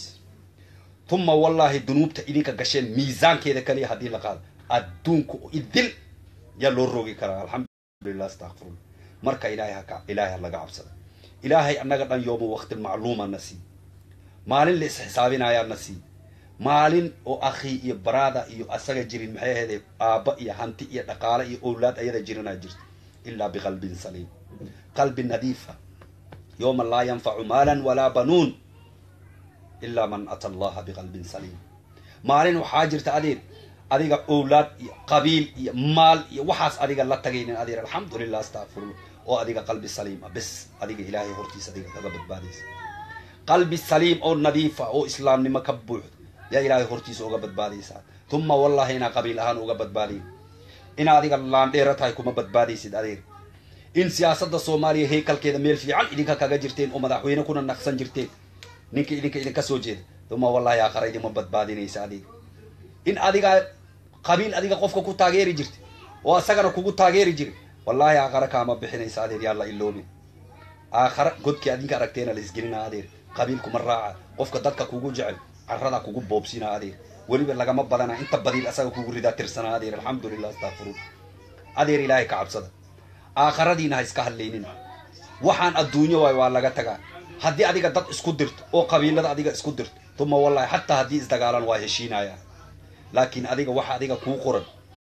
tuma wallahi dunuubta idinka gasheen miisaankeeda kaliya haddii la qaado adduunka idil yaa loo rogi karaa alxamdulilah astakfirullah marka ilaahay haka ilaahay ha laga cabsada ilaahay annaga dhan yooma waqti macluuma na sii maalin la isxisaabinayaa na sii maalin oo akhi iyo baraada iyo asaga jirin maxay ahaydee aabba iyo hanti iyo dhaqaale iyo owlaad ayada jirinaa jirta ilaa biqalbin saliim qalbi nadiifa yooma laa yanfacu maalan walaa banuun ilaa man ata allaha biqalbin saliim maalin waxaa jirta adeer adiga owlaad iyo qabiil iyo maal iyo waxaas adiga la tagaynin adeer alxamdulilah astakfirullah oo adiga qalbi saliim ah bes adiga ilaahay hortiisa adiga kaga badbaadaysa qalbi saliim oo nadiifa oo islaamnimo ka buuxda yaa ilaahay hortiisa uga badbaadaysaa tuma wallahi inaa qabiil ahaan uga badbaadayn inaa adiga laandheera tahay kuma badbaadaysid adeer in siyaasadda soomaaliya heykalkeeda meel fiican idinka kaga jirteen oo madaxweyne kuna naqsan jirteen ninka idinka idinka soo jeeda tuma wallahi aakhara idinma badbaadinaysa adiga in adiga qabiil adiga qofka ku taageeri jirta oo asagana kugu taageeri jira wallahi aakhara kaama bixinaysa adeer yaa la iloobin aakhara godkii adinka aragteena la isgelina adeer qabiilkuma raaca qofka dadka kugu jecel carada kugu boobsina adeer weliba lagama badana inta badiil asaga kugu ridaa tirsana adeer alxamdulilah astakfiruun adeer ilaahay ka cabsada aakharadiina ha iska hadlaynin waxaan adduunyo waay waa laga tagaa haddii adiga dad isku dirto oo qabiilada adiga isku dirto tuma wallahi xataa haddii isdagaalan waa heshiinaya laakiin adiga waxa adiga kuu qoran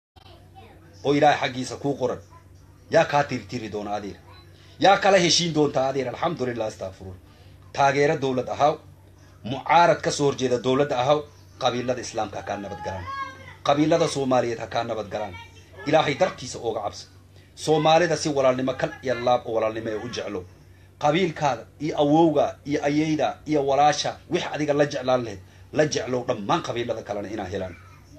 oo ilaahay xaggiisa kuu qoran yaa kaa tirtiri doona adeer yaa kala heshiin doontaa adeer alxamdulilah astakfiruun taageero dowlad ahaw mucaarad ka soo horjeeda dowladda ahaw qabiilada islaamka ha kaa nabadgalaan qabiilada soomaaliyeed ha kaa nabadgalaan ilaahay dartiisa ooga cabsa soomaalida si walaalnimo kal iyo laab oo walaalnimo ee u jeclo qabiilkaada iyo awowga iyo ayeyda iyo walaasha wix adiga la jeclaan lahayd la jeclow dhammaan qabiilada kalena inaa helaan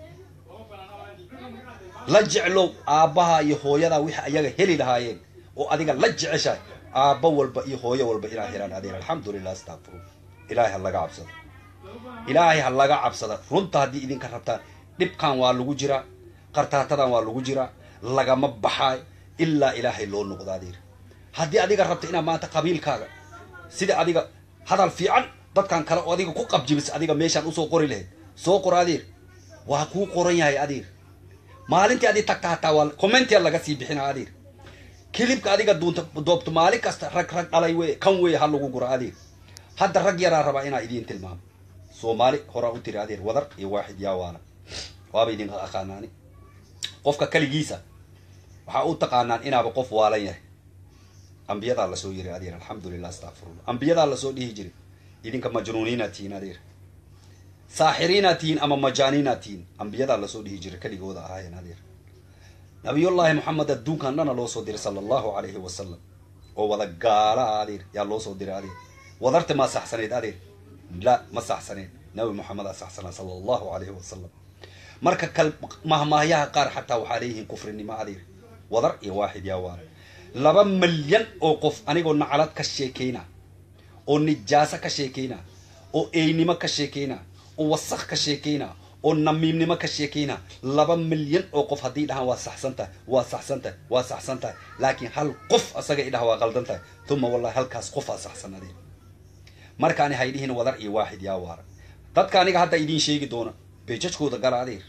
la jeclow aabbaha iyo hooyada wix ayaga heli lahaayeen oo adiga la jeceshahay aabba walba iyo hooyo walba inaa helaan adeer alxamdulilah astakfiruun ilaahay ha laga cabsada ilaahay ha laga cabsada runta haddii idinka rabtaan dhibkan waa lagu jiraa qartaatadan waa lagu jiraa lagama baxaay ilaa ilaahay loo noqdo adeer haddii adiga rabta inaad maanta qabiilkaaga sida adiga hadal fiican dadkan kale oo adiga ku qabjibis adiga meeshaan usoo qori lahayd soo qor adeer waa kuu qoran yahay adeer maalintii adi tagta hataa waa commentia laga sii bixina adeer kilibka adiga duunta doobto maalin kasta rag rag dhalay wey kan wey ha lagu guro adeer hadda rag yaraa rabaa inaa idiin tilmaamo soomaali horaa u tiri adeer wadar iyo waaxid yaa waala waaba idinka aqaanaani qofka kaligiisa waxaa u taqaanaan inaaba qof waalan yahay ambiyadaa lasoo yiri adeer alxamdulilah astakfirullah ambiyadaa lasoo dhihi jiray idinka majnuuniinaa tihiin adeer saaxiriinaa tihiin ama majaaniinaa tihiin ambiyadaa lasoo dhihi jiray keligooda ahaayeen adeer nabiyullaahi moxamed adduunkan dhana loo soo diray sala allahu calayhi wasalam oo wada gaala ah adeer yaa loo soo diray adeer wadarta maa saxsaneed adeer la ma saxsaneed nabi moxamedaa saxsanaa sala allahu calayhi wasalam marka kal mahmaahyaha qaar xataa waxaa leeyihiin kufrinimo adeer wadar iyo waaxid yaa waala laba milyan oo qof anigoo nacalad ka sheekayna oo nijaaso ka sheekayna oo eynimo ka sheekayna oo wasaq ka sheekayna oo namiimnimo ka sheekayna laba milyan oo qof haddii dhahaan waa saxsan tahay waa saxsan tahay waa saxsan tahay laakiin hal qof asaga idhaha waa qaldan tahay uma wallahi halkaas qof aa saxsan adeer markaani haydhihin wadar iyo waaxid yaa waara dadka aniga hadda idiin sheegi doona beejajkooda gala adeer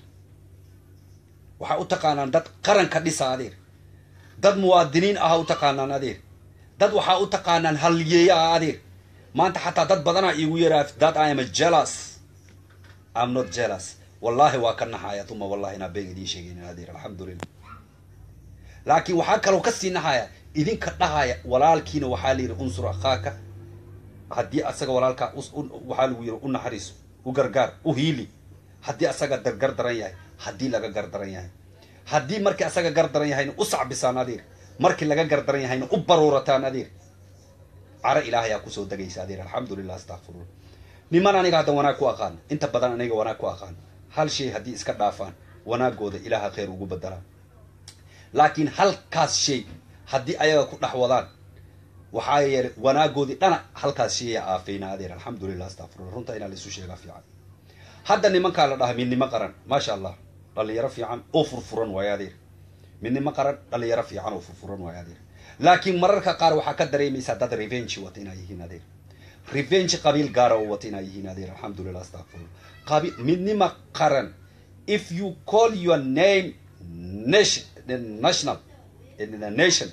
waxaa u taqaanaan dad qaranka dhisa adeer dad muwaadiniin aha u taqaanaan adeer dad waxaa u taqaanaan halyeeya ah adeer maanta xataa dad badanaa iigu yaraa dad i am a jealous am not jealous wallahi waa ka naxaya uma wallahi inaa been idiin sheegaynin adeer alxamdulilah laakiin waxaa kaloo kasii naxaya idinka dhahaya walaalkiina waxaa la yidhi unsur akhaaka haddii asaga walaalkaa waxaa lagu yidhi u naxariiso u gargaar u hiili haddii asaga gar daran yahay haddii laga gar daran yahay haddii markii asaga gar daran yahayna u sacbisaan adeer markii laga gar daran yahayna u baruurataan adeer caro ilaahayaa kusoo degaysa adeer alxamdulilah astakfirullah niman aniga hadda wanaag ku aqaan inta badan aniga wanaag ku aqaan hal shay haddii iska dhaafaan wanaagooda ilaaha khayr ugu bedelaa laakiin halkaas shay haddii ayaga ku dhex wadaan waxaa yeelay wanaagoodii dhana halkaas shaya aafayna adeer alxamdulilah astafirullah runta inaa laisu sheegaa fiican hadda nimankaa la dhaha midnimo qaran maasha allah dhalinyaro fiican oo furfuran waayo adeer midnimo qaran dhalinyaro fiican oo furfuran waayo adeer laakiin mararka qaar waxaa ka dareemaysaa dad revenge wata inaa yihiin adeer revenge qabiil gaara oo wata inaa yihiin adeer alxamdulilah astafirullah qabi midnimo qaran if you call your name nation national nation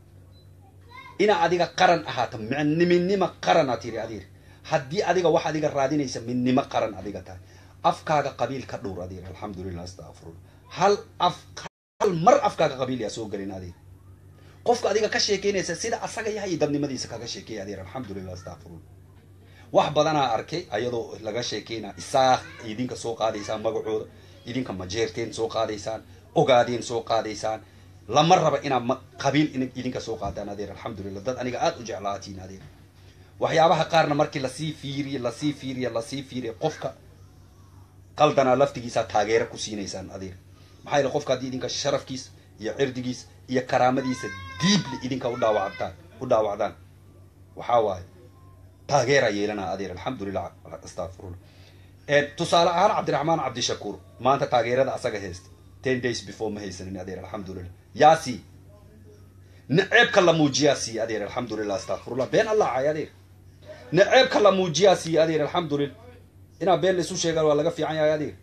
ina adiga qaran ahaato midnimo qarana tiri adeer haddii adiga wax adiga raadinaysa midnimo qaran adiga tahay afkaaga qabiil ka dhowr adeer alxamdulilah astafirullah hal af hal mar afkaaga qabiil yaa soo gelin adeer qofka adiga ka sheekeynaysa sida asaga yahay iyo dadnimadiisa kaga sheekeeya adeer alxamdulilah astafirullah wax badanaa arkay ayadoo laga sheekeynaa isaaq idinka soo qaadaysaan magacooda idinka majeerteen soo qaadaysaan ogaadeen soo qaadaysaan lama raba inaad qabiil idinka soo qaadaan adeer alxamdulilah dad aniga aada u jeclaatiin adeer waxyaabaha qaarna markii lasii fiiriye lasii fiiriye lasii fiiriye qofka qaldanaa laftigiisaa taageero ku siinaysaan adeer maxaa yeele qofka haddii idinka sharafkiis iyo cirdigiis iyo karaamadiisa diibli idinka u dhaawactaan u dhaawacdaan waxaa waaye taageera yeelanaa adeer alxamdulilah astafirullah tusaale ahaan cabdiraxmaan cabdishakuur maanta taageerada asaga haysta ten days before ma haysanin adeer alxamdulilah yaa sii naceebka la muujiyaa sii adeer alxamdulilah astafirullah been allah cay adeer naceebka la muujiyaa sii adeer alxamdulilah inaa been laisu sheegaan waa laga fiican yahay adeer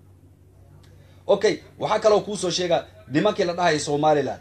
okay waxaa kaloo kuusoo sheegaa nimankii la dhahaya somaliland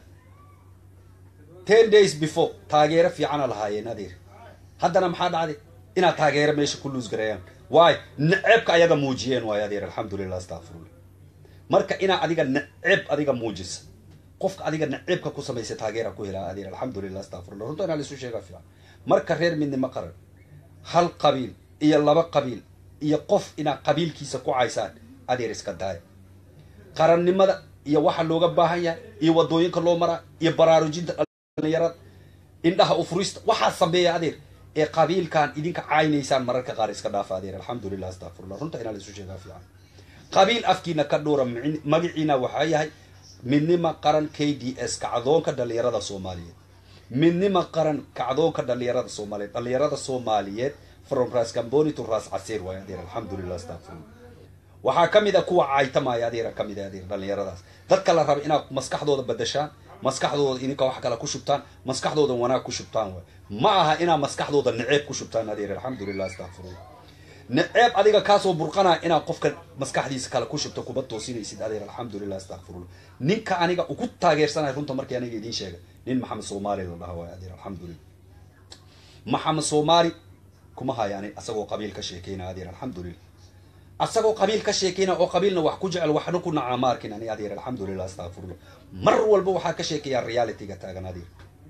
ten days before taageero fiicana lahaayeen adeer haddana maxaa dhacday inaad taageero meesha ku luus gareeyaan waayo naceebka ayaga muujiyeen waayo adeer alxamdulilah astafirullah marka inaa adiga naceeb adiga muujisa qofka adiga naceebka ku samaysa taageera ku helaa adeer alxamdulilah astafirullah runta inaa laisu sheegaa fiican marka reer midnimo qaran hal qabiil iyo laba qabiil iyo qof inaa qabiilkiisa ku caysaan adeer iska daaya qarannimada iyo waxa looga baahan yahay iyo wadooyinka loo maraa iyo baraarujinta dhalinyarada indhaha ufurista waxaa sameeya adeer ee qabiilkan idinka caynaysaan mararka qaar iska dhaafa adeer alxamdulilah astafirullah runta inaa laisu sheegaa fiican qabiil afkiina ka dhowra magaciina waxaa yahay midnimo qaran k d s kacdoonka dhalinyarada soomaaliyeed midnimo qaran kacdoonka dhalinyarada soomaaliyeed dhalinyarada soomaaliyeed from ras camboni to ras caseer waay adeer alxamdulilah astafirullah waxaa ka mid a kuwa caytamaya adeera ka mid a adeer dhalinyaradaas dadka la raba inaad maskaxdooda badashaan maskaxdooda idinka wax kale ku shubtaan maskaxdooda wanaag ku shubtaan waay ma aha inaad maskaxdooda naceeb ku shubtaan adeer alxamdulilah astafirullah naceeb adiga kaasoo burqanaa inaad qofka maskaxdiisa kale ku shubto kuma toosinaysid adeer alxamdulilah astafirullah ninka aniga ugu taageersanay runta markii aniga idiin sheegay nin maxamed soomaali la dhaha waay adeer alxamdulilah maxamed soomaali kuma hayani asagoo qabiil ka sheekeyna adeer alxamdulilah asagoo qabiil ka sheekeyna oo qabiilna wax ku jecel waxna ku naca ma arkin ani adeer alxamdulilah astafirullah mar walba waxaa ka sheekeeyaa realityga taagan adeer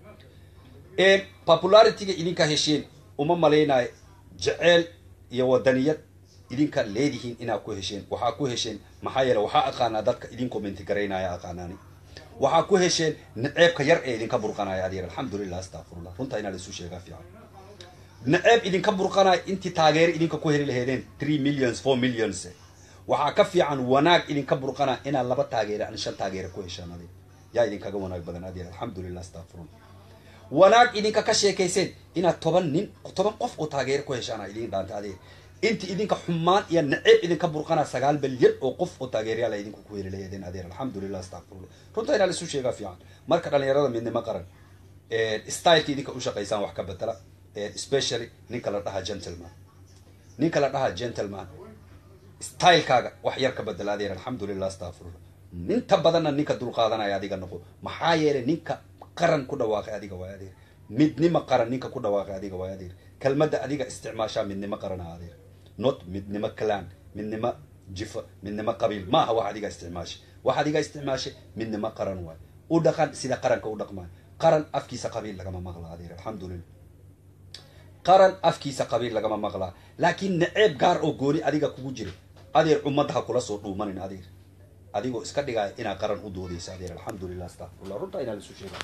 popularityga idinka hesheen uma malaynayo jeceel iyo wadaniyad idinka leedihiin inaad ku hesheen waxaa ku hesheen maxaa yeele waxaa aqaanaa dadka idin commenti garaynaya aqaanaani waxaa ku hesheen naceebka yar ee idinka burqanaya adeer alxamdulilah astafirullah runtaa inaa laisu sheegaa fiican naceeb idinka burqanaya intii taageero idinka ku heli laheedeen three millions four millions waxaa ka fiican wanaag idinka burqanaya inaad laba taageero an shan taageero ku heshaan adeer yaa idinkaga wanaag badan adeer alxamdulilah astafirullah wanaag idinka ka sheekayseen inaad toban nin toban qof oo taageero ku heshaana idin dhaanta adeer inti idinka xumaan iyo naceeb idinka burqana sagaal balyan oo qof oo taageeryaala idinku ku heli laheedeen adeer alxamdulilah astafirullah runta inaa laisu sheegaa fiican marka dhalinyarada midnimo qaran styleka idinka u shaqaysaan wax ka bedela especially ninka la dhaha gentleman ninka la dhaha gentleman stylekaaga wax yar ka bedela adeer alxamdulilah astafirullah inta badanna ninka dulqaadanaya adiga noqo maxaa yeelay ninka qaran ku dhawaaqay adiga waay adeer midnimo qaran ninka ku dhawaaqay adiga waay adeer kelmadda adiga isticmaashaa midnimo qarana adeer not midnimo clan midnimo jifa midnimo qabiil ma aha wax adiga isticmaashay wax adiga isticmaashay midnimo qaran waay u dhaqan sida qaranka u dhaqmaa qaran afkiisa qabiil lagama maqla adeer alxamdulilah qaran afkiisa qabiil lagama maqlaa laakiin naceeb gaar oo gooni adiga kugu jira adeer ummadda ha kula soo dhuumanin adeer adigoo iska dhigaya inaa qaran u doodaysa adeer alxamdulilah astaqfirullah runtaa inaa lisu sheega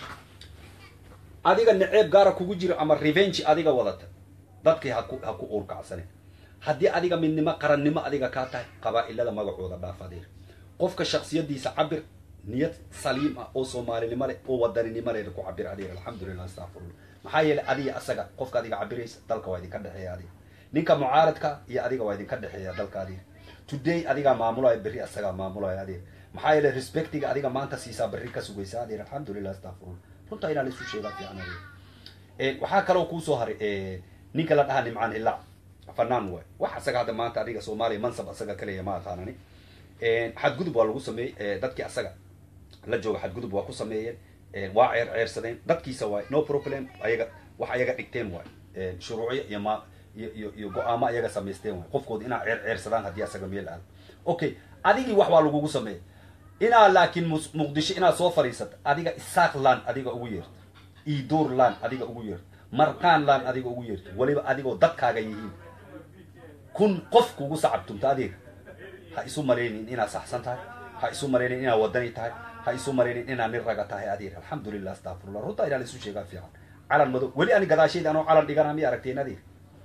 adiga naceeb gaara kugu jira ama revenge adiga wadata dadkii haku ha ku uurkacsanin haddii adiga midnimo qarannimo adiga kaa tahay qabaa'ilada magacooda dhaaf adeer qofka shaksiyadiisa cabir niyad saliim ah oo soomaalinimo leh oo wadaninimo leh ku cabir adeer alxamdulilah astaqfirullah maxaa yeelay adiga asaga qofka adiga cabiraysa dalka waa idinka dhexeeya adiga ninka mucaaradka iyo adiga waa idinka dhexeeya dalka adiga today adigaa maamulaya berri asagaa maamulaya adeer maxaa yeelay respectiga adiga maanta siisaa berri ka sugaysa adeer alxamdulilah astaqfirullah runtaa inaa laisu sheegaa fiican adeer waxaa kaloo kuusoo haray ninka la dhahaa nimcaan hilaac fanaan waay wax asaga hadda maanta adiga soomaaliya mansab asaga kaleya ma aqaanani xadgudub waa lagu sameeyey dadkii asaga la jooga xadgudub waa ku sameeyeen waa ceer ceersadeen dadkiisa waay no problem ayaga wax ayaga dhigteen waay shuruucyo iyo ma iyo iyo iyo go-aamo ayaga samaysteen waay qofkooda inaa ceer ceersadaan haddii asaga meel aado okay adigii wax waa lagugu sameeyay inaa laakiin muqdisho inaad soo fadhiisato adiga isaaq laan adiga ugu yeerto iidoor laan adiga ugu yeerto marqaan laan adiga ugu yeerto weliba adigoo dadkaaga yihiin kun qof kugu sacabtumta adeega ha isu malaynin inaad saxsan tahay ha isu malaynin inaad wadani tahay ha isu malaynin inaad nin raga tahay adeer alxamdulilah astaqfirullah runtaa inaa laisu sheegaa fiican calan madow weli ani gadaashayda anoo calan dhigana miya aragteen adeer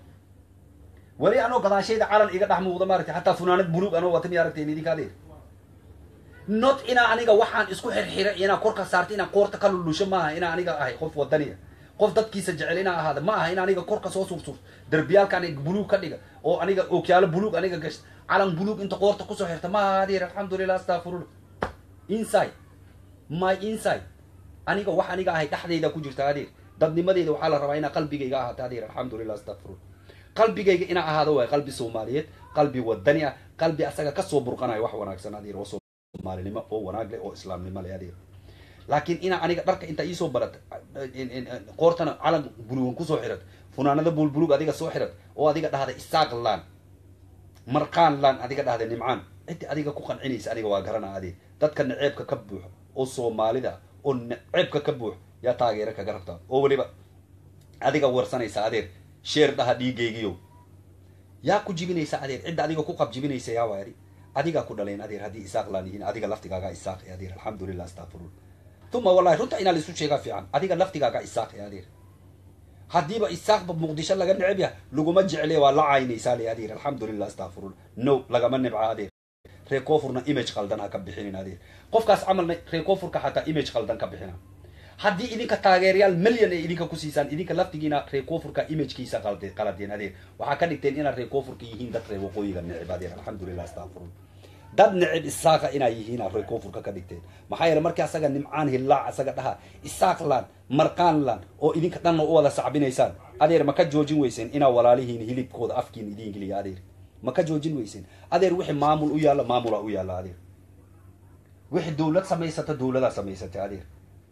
weli anoo gadaashayda calan iga dhex muuqda maaragtay hataa funaanad buluug anoo wata miya aragteen idinka adeer not inaa aniga waxaan isku xirxiray inaa korka saarta inaan qoorta ka lulusho maaha inaa aniga ahay qof wadaniya qof dadkiisa jecel inaa ahaada ma aha in aniga korka soo sursurto derbiyaalka aniga buluug ka dhiga oo aniga okyaalo buluug aniga gashta calan buluug inta qoorta kusoo xirta ma aha adeer alxamdulilah astaqfirullah inside my inside aniga wax aniga ahay dhexdayda ku jirta adeer dadnimadeeda waxaa la rabaa inaa qalbigayga ahaato adeer alxamdulilah astaqfirullah qalbigayga inaa ahaado waay qalbi soomaaliyeed qalbi wadani ah qalbi asaga kasoo burqanayo wax wanaagsan adeer oo soomaalinimo oo wanaag leh oo islaamnimo leh adeer laakiin inaa aniga dharka intaa iisoo barata qoortana calan buluugan kusoo xirat funaanada bulbulug adiga soo xirat oo adiga dhahda isaaq laan marqaan laan adiga dhahda nimcaan ciddi adiga ku qancinaysa aniga waa garana adeer dadka naceebka ka buuxo oo soomaalida oo naceebka ka buuxo yaa taageero kaga rabtaa oo weliba adiga warsanaysa adeer sheer dhaha dhiigaygiyo yaa ku jibinaysa adeer cidda adiga ku qab jibinaysa yaa waay adigaa ku dhalayn adeer haddii isaaq laan yihiin adiga laftigaaga isaaq adeer alxamdulilah astaqfirullah uma wallahi runta inaa laisu sheegaa fiican adiga laftigaaga isaaq adeer haddiiba isaaqba muqdisho laga neceb yaha laguma jecle waa la caynaysaa le adeer alxamdulilah astaqfirullah no lagama nebca adeer ree koofurna image qaldan ha ka bixinin adeer qofkaas camalna ree koofurka xataa image qaldan ka bixina haddii idinka taageerayaal milyan ay idinka ku siisaan idinka laftigiina ree koofurka imagekiisa qalde qaladeen adeer waxaa ka dhigteen inaad ree koofurka yihiin dad ree waqooyiga neceb adeer alxamdulilah astaqfirullah dad neceb isaaqa inaa yihiina ree koofurka ka dhigteen maxaa yeele markii asaga nimcaan hillaac asaga dhaha isaaqlan marqaanlan oo idinka dhanna u wada sacbinaysaan adeer ma ka joojin weyseen inaa walaalihiin hilibkooda afkiin idiin geliya adeer ma ka joojin weyseen adeer wixii maamul u yaalla maamula u yaalla adeer wixii dawlad samaysata dawladaa samaysatay adeer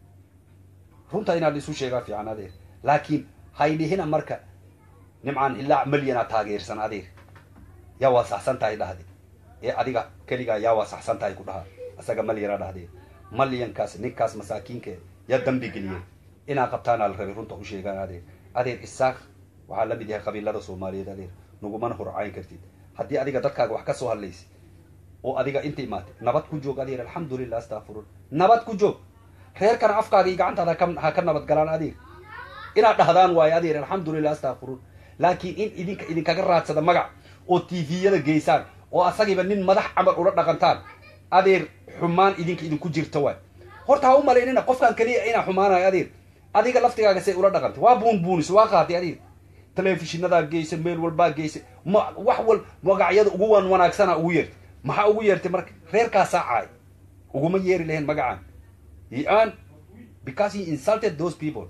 runta inaad isu sheegaa fiican adeer laakiin haydhihina marka nimcaan hillaac malyanaa taageersan adeer yaa waa saxsan tahay dhahde ee adiga keligaa yaa waa saxsan tahay ku dhaha asaga malyana dhahdee malyankaas ninkaas masaakiinke yaa dambi geliyey inaa qabtaanaa la rabay runta u sheegaan adeer adeer isaaq waxaa la mid yahay qabiilada soomaaliyeed adeer nagumana horcayn kartid haddii adiga dadkaaga wax ka soo hadlaysa oo adiga inta imaatay nabad ku joog adeer alxamdulilah astaqfirun nabad ku joog reerkana afkaaga iyo gacantaada ha ka nabad galaan adeer inaad dhahdaan waayo adeer alxamdulilah astaqfirun laakiin in idinka idinkaga raadsada magac oo tviyada geysaan oo asagiiba nin madax camal ula dhaqantaan adeer xumaan idinka idinku jirta waay horta ha u malaynina qofkaan keliya inaa xumaanayo adeer adiga laftigaaga say ula dhaqantay waa buun buunis waa qaatay adeer telefishinadaa geysa meel walbaa geysa ma wax wal magacyada ugu wan wanaagsana ugu yeertay maxaa ugu yeertay marka reerkaasaa caay uguma yeeri lahayn magacaan he earned because he insulted those people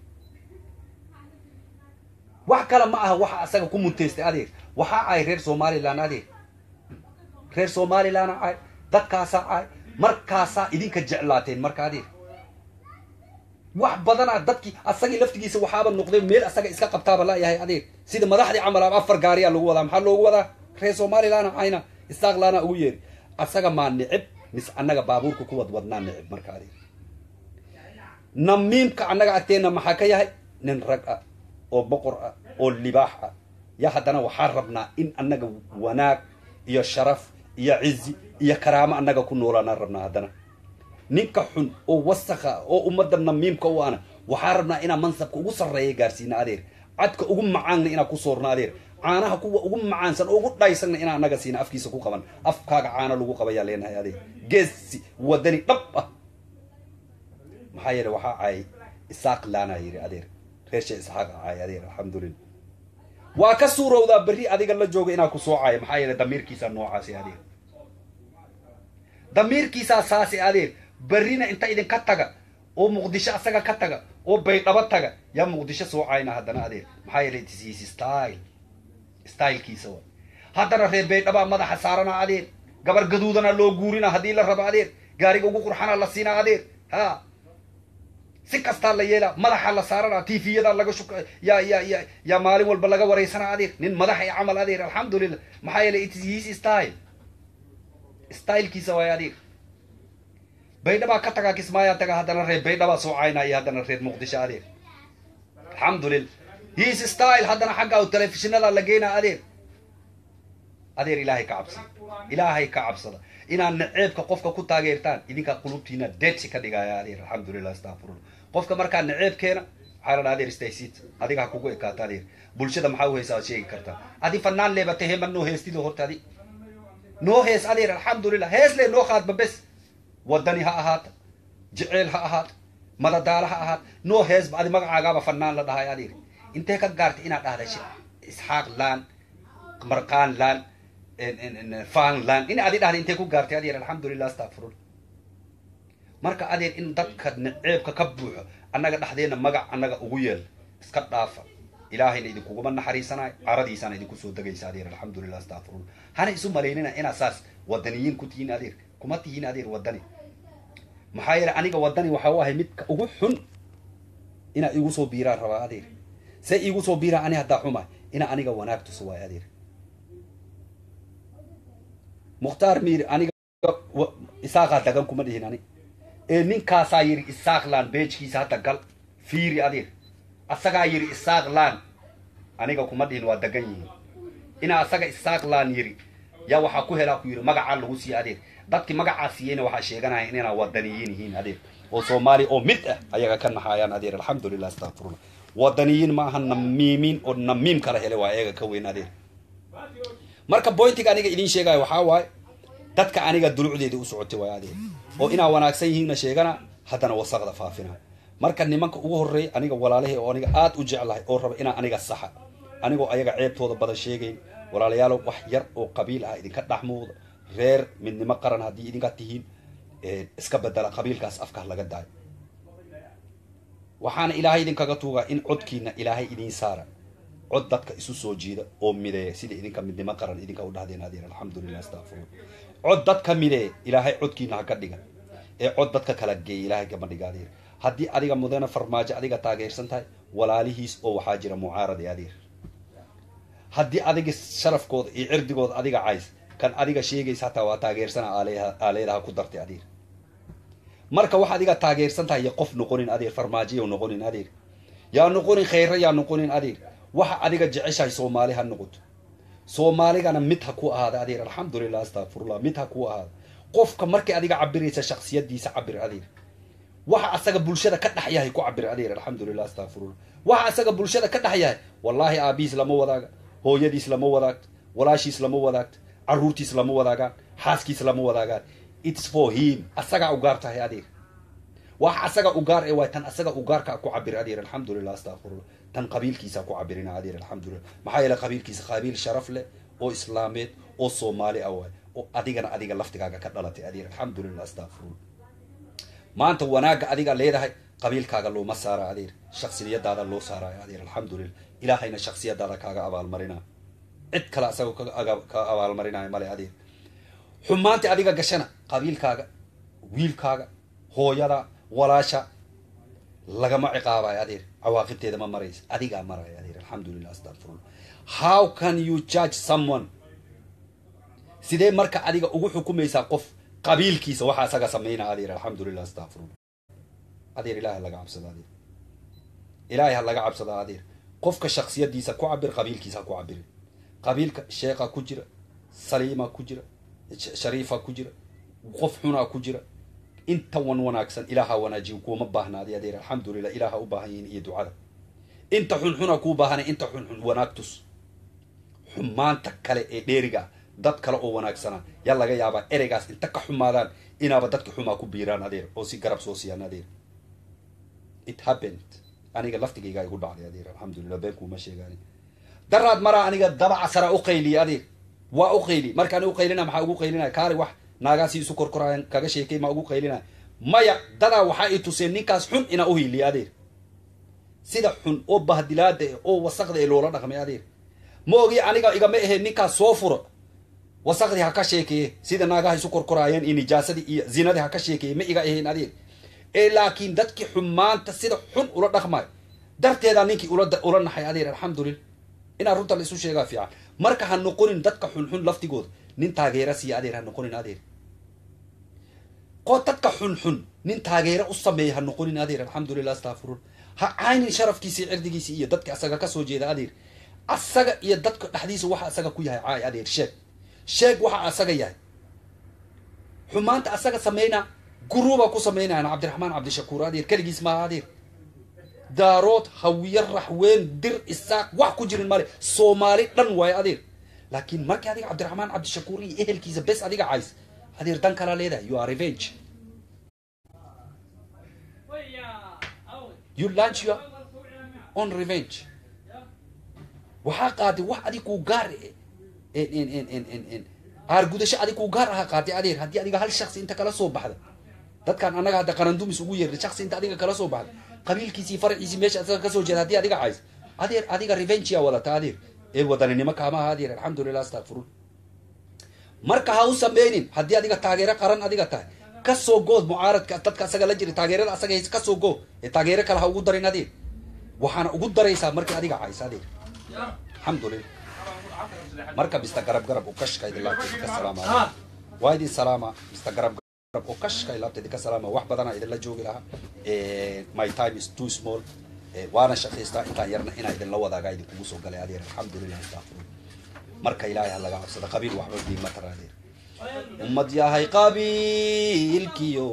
wax kale ma aha waxa asaga ku muntaystay adeer waxaa caay reer somalilan adeer reer somalilanna caay dadkaasaa caay markaasaa idinka jeclaateen marka adeer wax badanaa dadkii asagii laftigiisa waxaaba noqday meel asaga iska qabtaaba layahay adeer sida madaxdii camal a afar gaariyaa lagu wadaa maxaa loogu wadaa reer somalilanna cayna isaaqlaana ugu yeeri asaga maa nicib mis annaga baabuurka ku wadwadnaa nicib marka adeer namiimka annaga agteenna maxaa ka yahay nin rag ah oo boqor ah oo libaax ah ya haddana waxaan rabnaa in annaga wanaag iyo sharaf iyo cizi iyo karaamo annaga ku noolaanaan rabnaa haddana ninka xun oo wasakha oo ummadda namiimka u ana waxaan rabnaa inaan mansabka ugu sarreeya gaarsiina adeer cadka ugu macaanna inaan ku soorno adeer caanaha kuwa ugu macaansan oo ugu dhaysanna inaan annaga siina afkiisa ku qaban afkaaga caano lagu qabayaa leenahay adeer geesi wadani dhab ah maxaa yeele waxaa caayay isaaq laanaa yidhi adeer reersha isxaaq caayay adeer alxamdulillah waa ka suurowdaa berri adiga la jooga inaa ku soo caayo maxaa yeele damiirkiisaa noocaasi adeer damiirkiisaa saasi adeer berrina inta idinka taga oo muqdisho asaga ka taga oo baydhabo taga yaa muqdisho soo caayna haddana adeer maxaa yeele it is his style stylekiisa wa haddana reer baydhabaa madaxa saarana adeer gabar gaduudana loo guurina haddii la rabo adeer gaariga ugu qurxana la siinaa adeer ha si kastaa la yeelaa madaxa la saarana tviyada laga shuk ya ya ya yaa maalin walba laga waraysana adeer nin madaxa i camal adeer alxamdulillah maxaa yeele it is his style stylekiisa waay adeer baydhabaa ka tagaa kismaayaa taga haddana reer baydhabaa soo caynaa iyo haddana reer muqdisho adeer alxamdulillah his style haddana xagga telefishinada la geynaa adeer adeer ilaahay ka cabsada ilaahay ka cabsada inaad naceebka qofka ku taageertaan idinkaa qulubtiina deedsi ka dhigaya adeer alxamdulillah astafurullah qofka markaa naceebkeena waxaa la dhaha adeer staysit adiga ha kugu ekaato adeer bulshada maxaa u haysaa ad sheegi kartaa adi fanaan leebata hema noo heestido horta adi noo hees adeer alxamdulillah hees le noo qaadba bes wadani ha ahaata jeceel ha ahaata madadaala ha ahaata noo heesba adi magacaagaaba fanaan la dhahay adeer intee ka gaartay inaad dhahda isxaaq laan marqaan laan fan laan in adi dhahda intee ku gaartay adeer alxamdulillah astafurullah marka adeer in dadka naceebka ka buuxo annaga dhexdeena magac annaga ugu yeel iska dhaafa ilaahayna idinkuguma naxariisanayo caradiisana idinku soo degaysa adeer alxamdulillah astafurullah hana isu malaynina inaad saas wadaniyiin ku tihiin adeer kuma tihiin adeer wadani maxaa yeele aniga wadani waxa u ahay midka ugu xun inaa igu soo biiraan rabaa adeer se iigu soo biiraan ani haddaa xuma ina aniga wanaag tuso waay adeer mukhtaar miir aniga isaaqaa dagan kuma dhihin ani ee ninkaasaa yidhi isaaq laan beejkiisa hadda gal fiiri adeer asagaa yidhi isaaq laan aniga kuma dhihin waa dagan yihiin inaa asaga isaaq laan yidhi yaa waxaa ku helaa ku yidhi magacaa lagu siiya adeer dadkii magacaa siiyeyna waxaa sheeganaya inaa wadaniyiin yihiin adeer oo soomaaliya oo mid ah ayaga ka naxaayaan adeer alxamdulillah astafurullah wadaniyiin ma aha namiimiin oo namiim kala hele waa ayaga ka weyn adeer marka boyntiga aniga idiin sheegaya waxaa waaye dadka aniga dulucdeeda u socotay waay adeer oo inaa wanaagsan yihiinna sheegana haddana wasaqda faafina marka nimanka ugu horreeya aniga walaalahay oo aniga aad u jeclahay oo raba inaa aniga saxa anigoo ayaga ceebtooda badan sheegayn walaalayaalo wax yar oo qabiil ah idinka dhex muuqda reer midnimo qaran haddii idinka tihiin iska bedela qabiilkaas afkaa laga daayo waxaana ilaahay idinkaga tuugaa in codkiina ilaahay idiin saara cod dadka isu soo jiida oo mideeya sida idinka midnimo qaran idinka u dhahdeen adeer alxamdulillah astafurullah cod dadka mideeya ilaahay codkiina ha ka dhigan ee cod dadka kala geeya ilaahay kama dhiga adeer haddii adiga mudane farmaajo adiga taageersan tahay walaalihiis oo waxaa jira mucaarade adeer haddii adiga sharafkooda iyo cirdigooda adiga cays kan adiga sheegaysa hataa waa taageersana aaleedaha ku dartay adeer marka wax adiga taageersan tahay ya qof noqonin adeer farmaajoya noqonin adeer yaa noqonin khayra yaa noqonin adeer waxa adiga jeceshahay soomaali ha noqoto soomaaligana mid ha ku ahaada adeer alxamdulillah astafurullah mid ha ku ahaada qofka markay adiga cabiraysa shaksiyadiisa cabir adeer waxa asaga bulshada ka dhex yahay ku cabir adeer alxamdulillah astafurullah waxa asaga bulshada ka dhex yahay wallaahi aabihiis lama wadaaga hooyadiis lama wadaagto walaashiis lama wadaagto caruurtiis lama wadaagaan xaaskiis lama wadaagaan its for him asagaa ugaar tahay adeer wax asaga ugaar ee waay tan asaga ugaarka ku cabir adeer alxamdulillah astafurullah tan qabiilkiisa ku cabirina adeer alxamdulillah maxaa yeele qabiilkiisa qabiil sharaf leh oo islaameed oo soomaali ah waay oo adigana adiga laftigaaga ka dhalatay adeer alxamdulillah astafurullah maanta wanaagga adiga leedahay qabiilkaaga looma saara adeer shaksiyadaada loo saarayo adeer alxamdulillah ilaahayna shaksiyadaada kaaga abaalmarina cid kale asagoo ka abaalmarinayo male adeer xumaantii adiga gashana qabiilkaaga wiilkaaga hooyada walaasha lagama ciqaabayo adeer cawaaqibteeda ma maraysa adigaa maraya adeer alxamdulillah astafurullah how can you judge someone sidee marka adiga ugu xukumaysaa qof qabiilkiisa waxa asaga sameynaa adeer alxamdulillah astafurullah adeer ilahay ha laga cabsada adeer ilaahay ha laga cabsada adeer qofka shaksiyadiisa ku cabir qabiilkiisa ha ku cabirin qabiilka sheekha ku jira saliima ku jira shariifa ku jira qof xunaa ku jira inta wan wanaagsan ilaaha wanaajiyo kuuma baahnaadi adeer alxamdulilah ilaaha u baahan yihiin iyo ducada inta xunxuna kuu baahanay inta xunxun wanaag tus xumaanta kale ee dheeriga ah dad kale oo wanaagsana yaa laga yaabaa ereygaas inta ka xumaadaan inaaba dadka xumaa ku biiraan adeer oo si garab soo siiyaan adeer it happened aniga laftigaygaa igu dhacday adeer alxamdulilah been kuuma sheegaani daraad maraa aniga dabaca sara u qayliya adeer waa u qayli markaan u qaylina maxaa ugu qaylinaya kaali wax naagaasi isu korkoraayan kaga sheekay maa ugu qaylinaya maya dadaa waxaa i tuseen ninkaas xun inaa u hiiliya adeer sida xun oo bahdilaada eh oo wasaqda ee loola dhaqmay adeer ma ogi aniga igama aheen ninkaas soo furo wasaqdii ha ka sheekeeye sida naagaha isu korkoraayeen iyo nijaasadii iyo zinadii ha ka sheekeeye ma iga ahayn adeer ee laakiin dadkii xumaanta sida xun ula dhaqmayo darteedaa ninkii ula ula naxay adeer alxamdulillah inaa runta la isu sheegaa fiican marka ha noqonin dadka xunxun laftigooda nin taageera siiya adeer ha noqonin adeer qo dadka xunxun nin taageera u sameeya ha noqonin adeer alxamdulilah astafurun ha caynin sharafkiisii cirdigiisii iyo dadka asaga kasoo jeeda adeer asaga iyo dadka dhexdiisa waxa asaga ku yahay caay adeer sheeg sheeg waxa asaga yahay xumaanta asaga sameyna guruuba ku sameynayana cabdiraxmaan cabdishakuur adeer keligiis maaha adeer daarood hawiye raxween dir isaaq wax ku jirin male soomaali dhan waayo adeer laakiin markii adiga cabdiraxmaan cabdishakuur iyo ehelkiisa bes adiga cays adeer dan kalaa leedahay you are revenge you launch your on revenge waxaa qaaday wax adig kuu gaar aargudasho adig kuu gaar aha qaaday adeer haddii adiga hal shaksi inta kala soo baxda dadkan annaga hadda qarandumis ugu yeerna shaksi inta adiga kala soo baxda qabiilkiisii faraciisii meesha asaga kasoo jeeda haddii adiga cays adeer adiga revengeyaa wadata adeer ee wadaninimo kaamaha adeer alxamdulilah astaqfirun marka ha u sameynin haddii adiga taageero qaran adiga tahay kasoo good mucaaradka dadka asaga la jira taageerada asaga haysa kasoo go ee taageero kale ha ugu darin adeer waxaana ugu daraysaa markii adiga cays adeer alxamdulilah marka mista garab garab u kashka idin laabta idinka salaama waa idin salaama mista garab garab u kashka laabta idinka salaama wax badana idinla joogi lahaa my time is too small waana shaqaystaa intaan yarna inaa idinla wadaagaa idinkugu soo galay adeer alxamdulilah astaqfirullah marka ilaahay ha laga cabsado qabiil waxba diima tara adeer ummad yahay qabiilkiyo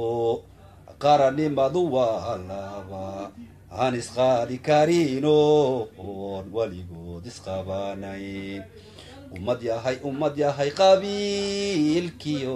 qaranimadu waa laba aan isqaadi karino oon weligood isqabanayn ummad yahay ummad yahay qabiilkiyo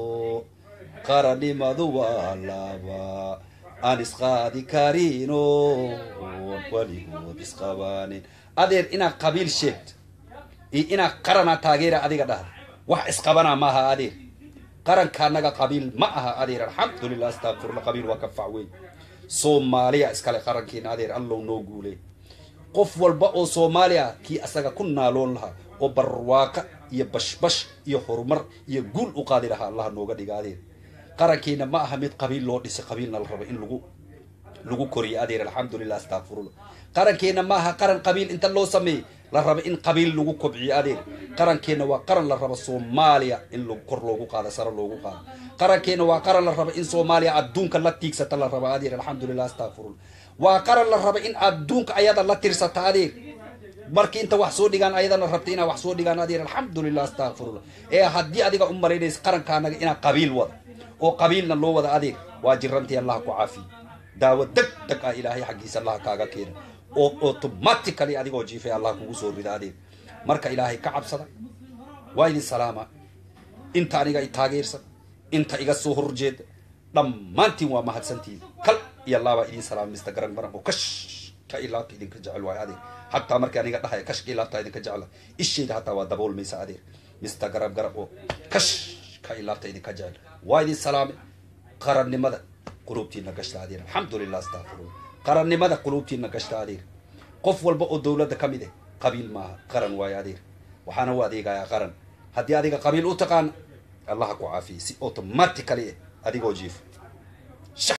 qaranimadu waa laba aan isqaadi karino oon weligood isqabanin adeer inaad qabiil sheegto iyo inaad qaranaa taageera adiga dhahda wax isqabanaa maaha adeer qaranka annaga qabiil ma aha adeer alxamdulilah astaqfirullah qabiil waa ka fac weyn soomaaliya iskale qarankiina adeer allow noo guuley qof walba oo soomaaliya kii asaga ku naaloon lahaa oo barwaaqa iyo bashbash iyo horumar iyo guul u qaadi lahaa allaha nooga dhiga adeer qarankiina ma aha mid qabiil loo dhisay qabiilna la rabo in lagu lagu koriyo adeer alxamdulilah astaqfirullah qarankeena ma aha qaran qabiil inta loo sameeyey la rabo in qabiil lagu kobciyo adeer qarankeena waa qaran la rabo soomaaliya in kor loogu qaado sare loogu qaado qarankeena waa qaran la rabo in soomaaliya adduunka la tiigsata la rabo adeer alxamdulilah astaqfirullah waa qaran la rabo in adduunka ayada la tirsata adeer markii inta wax soo dhigaan ayadana rabta inaa wax soo dhigaan adeer alxamdulilah astaqfirullah ee haddii adiga u malaynaysa qaranka anaga inaa qabiil wada oo qabiilna loo wada adeer waa jirantii allaha ku caafiye daawo deg deg ah ilaahay xaggiisa allaha kaaga keena oo automatically adigoo jiifay allah kugu soo rida adeer marka ilaahay ka cabsada waa idin salaama inta aniga i taageersan inta iga soo horjeeda dhammaantiin waa mahadsantiin kal iyo laabaa idin salaama mr garan baran oo kash ka ilaabta idinka jecel waayo adeer hataa markii aniga dhahaya kash ka ilaabta idinka jecla ishayda hataa waa daboolmaysa adeer mr garab garab oo kash ka ilaabta idinka jecel waa idin salaame qarannimada qulubtiina gashta adeer alxamdulilah astaqfirullah qarannimada qulubtiina gashta adeer qof walba oo dowladda ka mid eh qabiil maaha qaran waayo adeer waxaana u adeegayaa qaran haddii adiga qabiil u taqaana allaha ku caafiye si automatically eh adigoo jiifo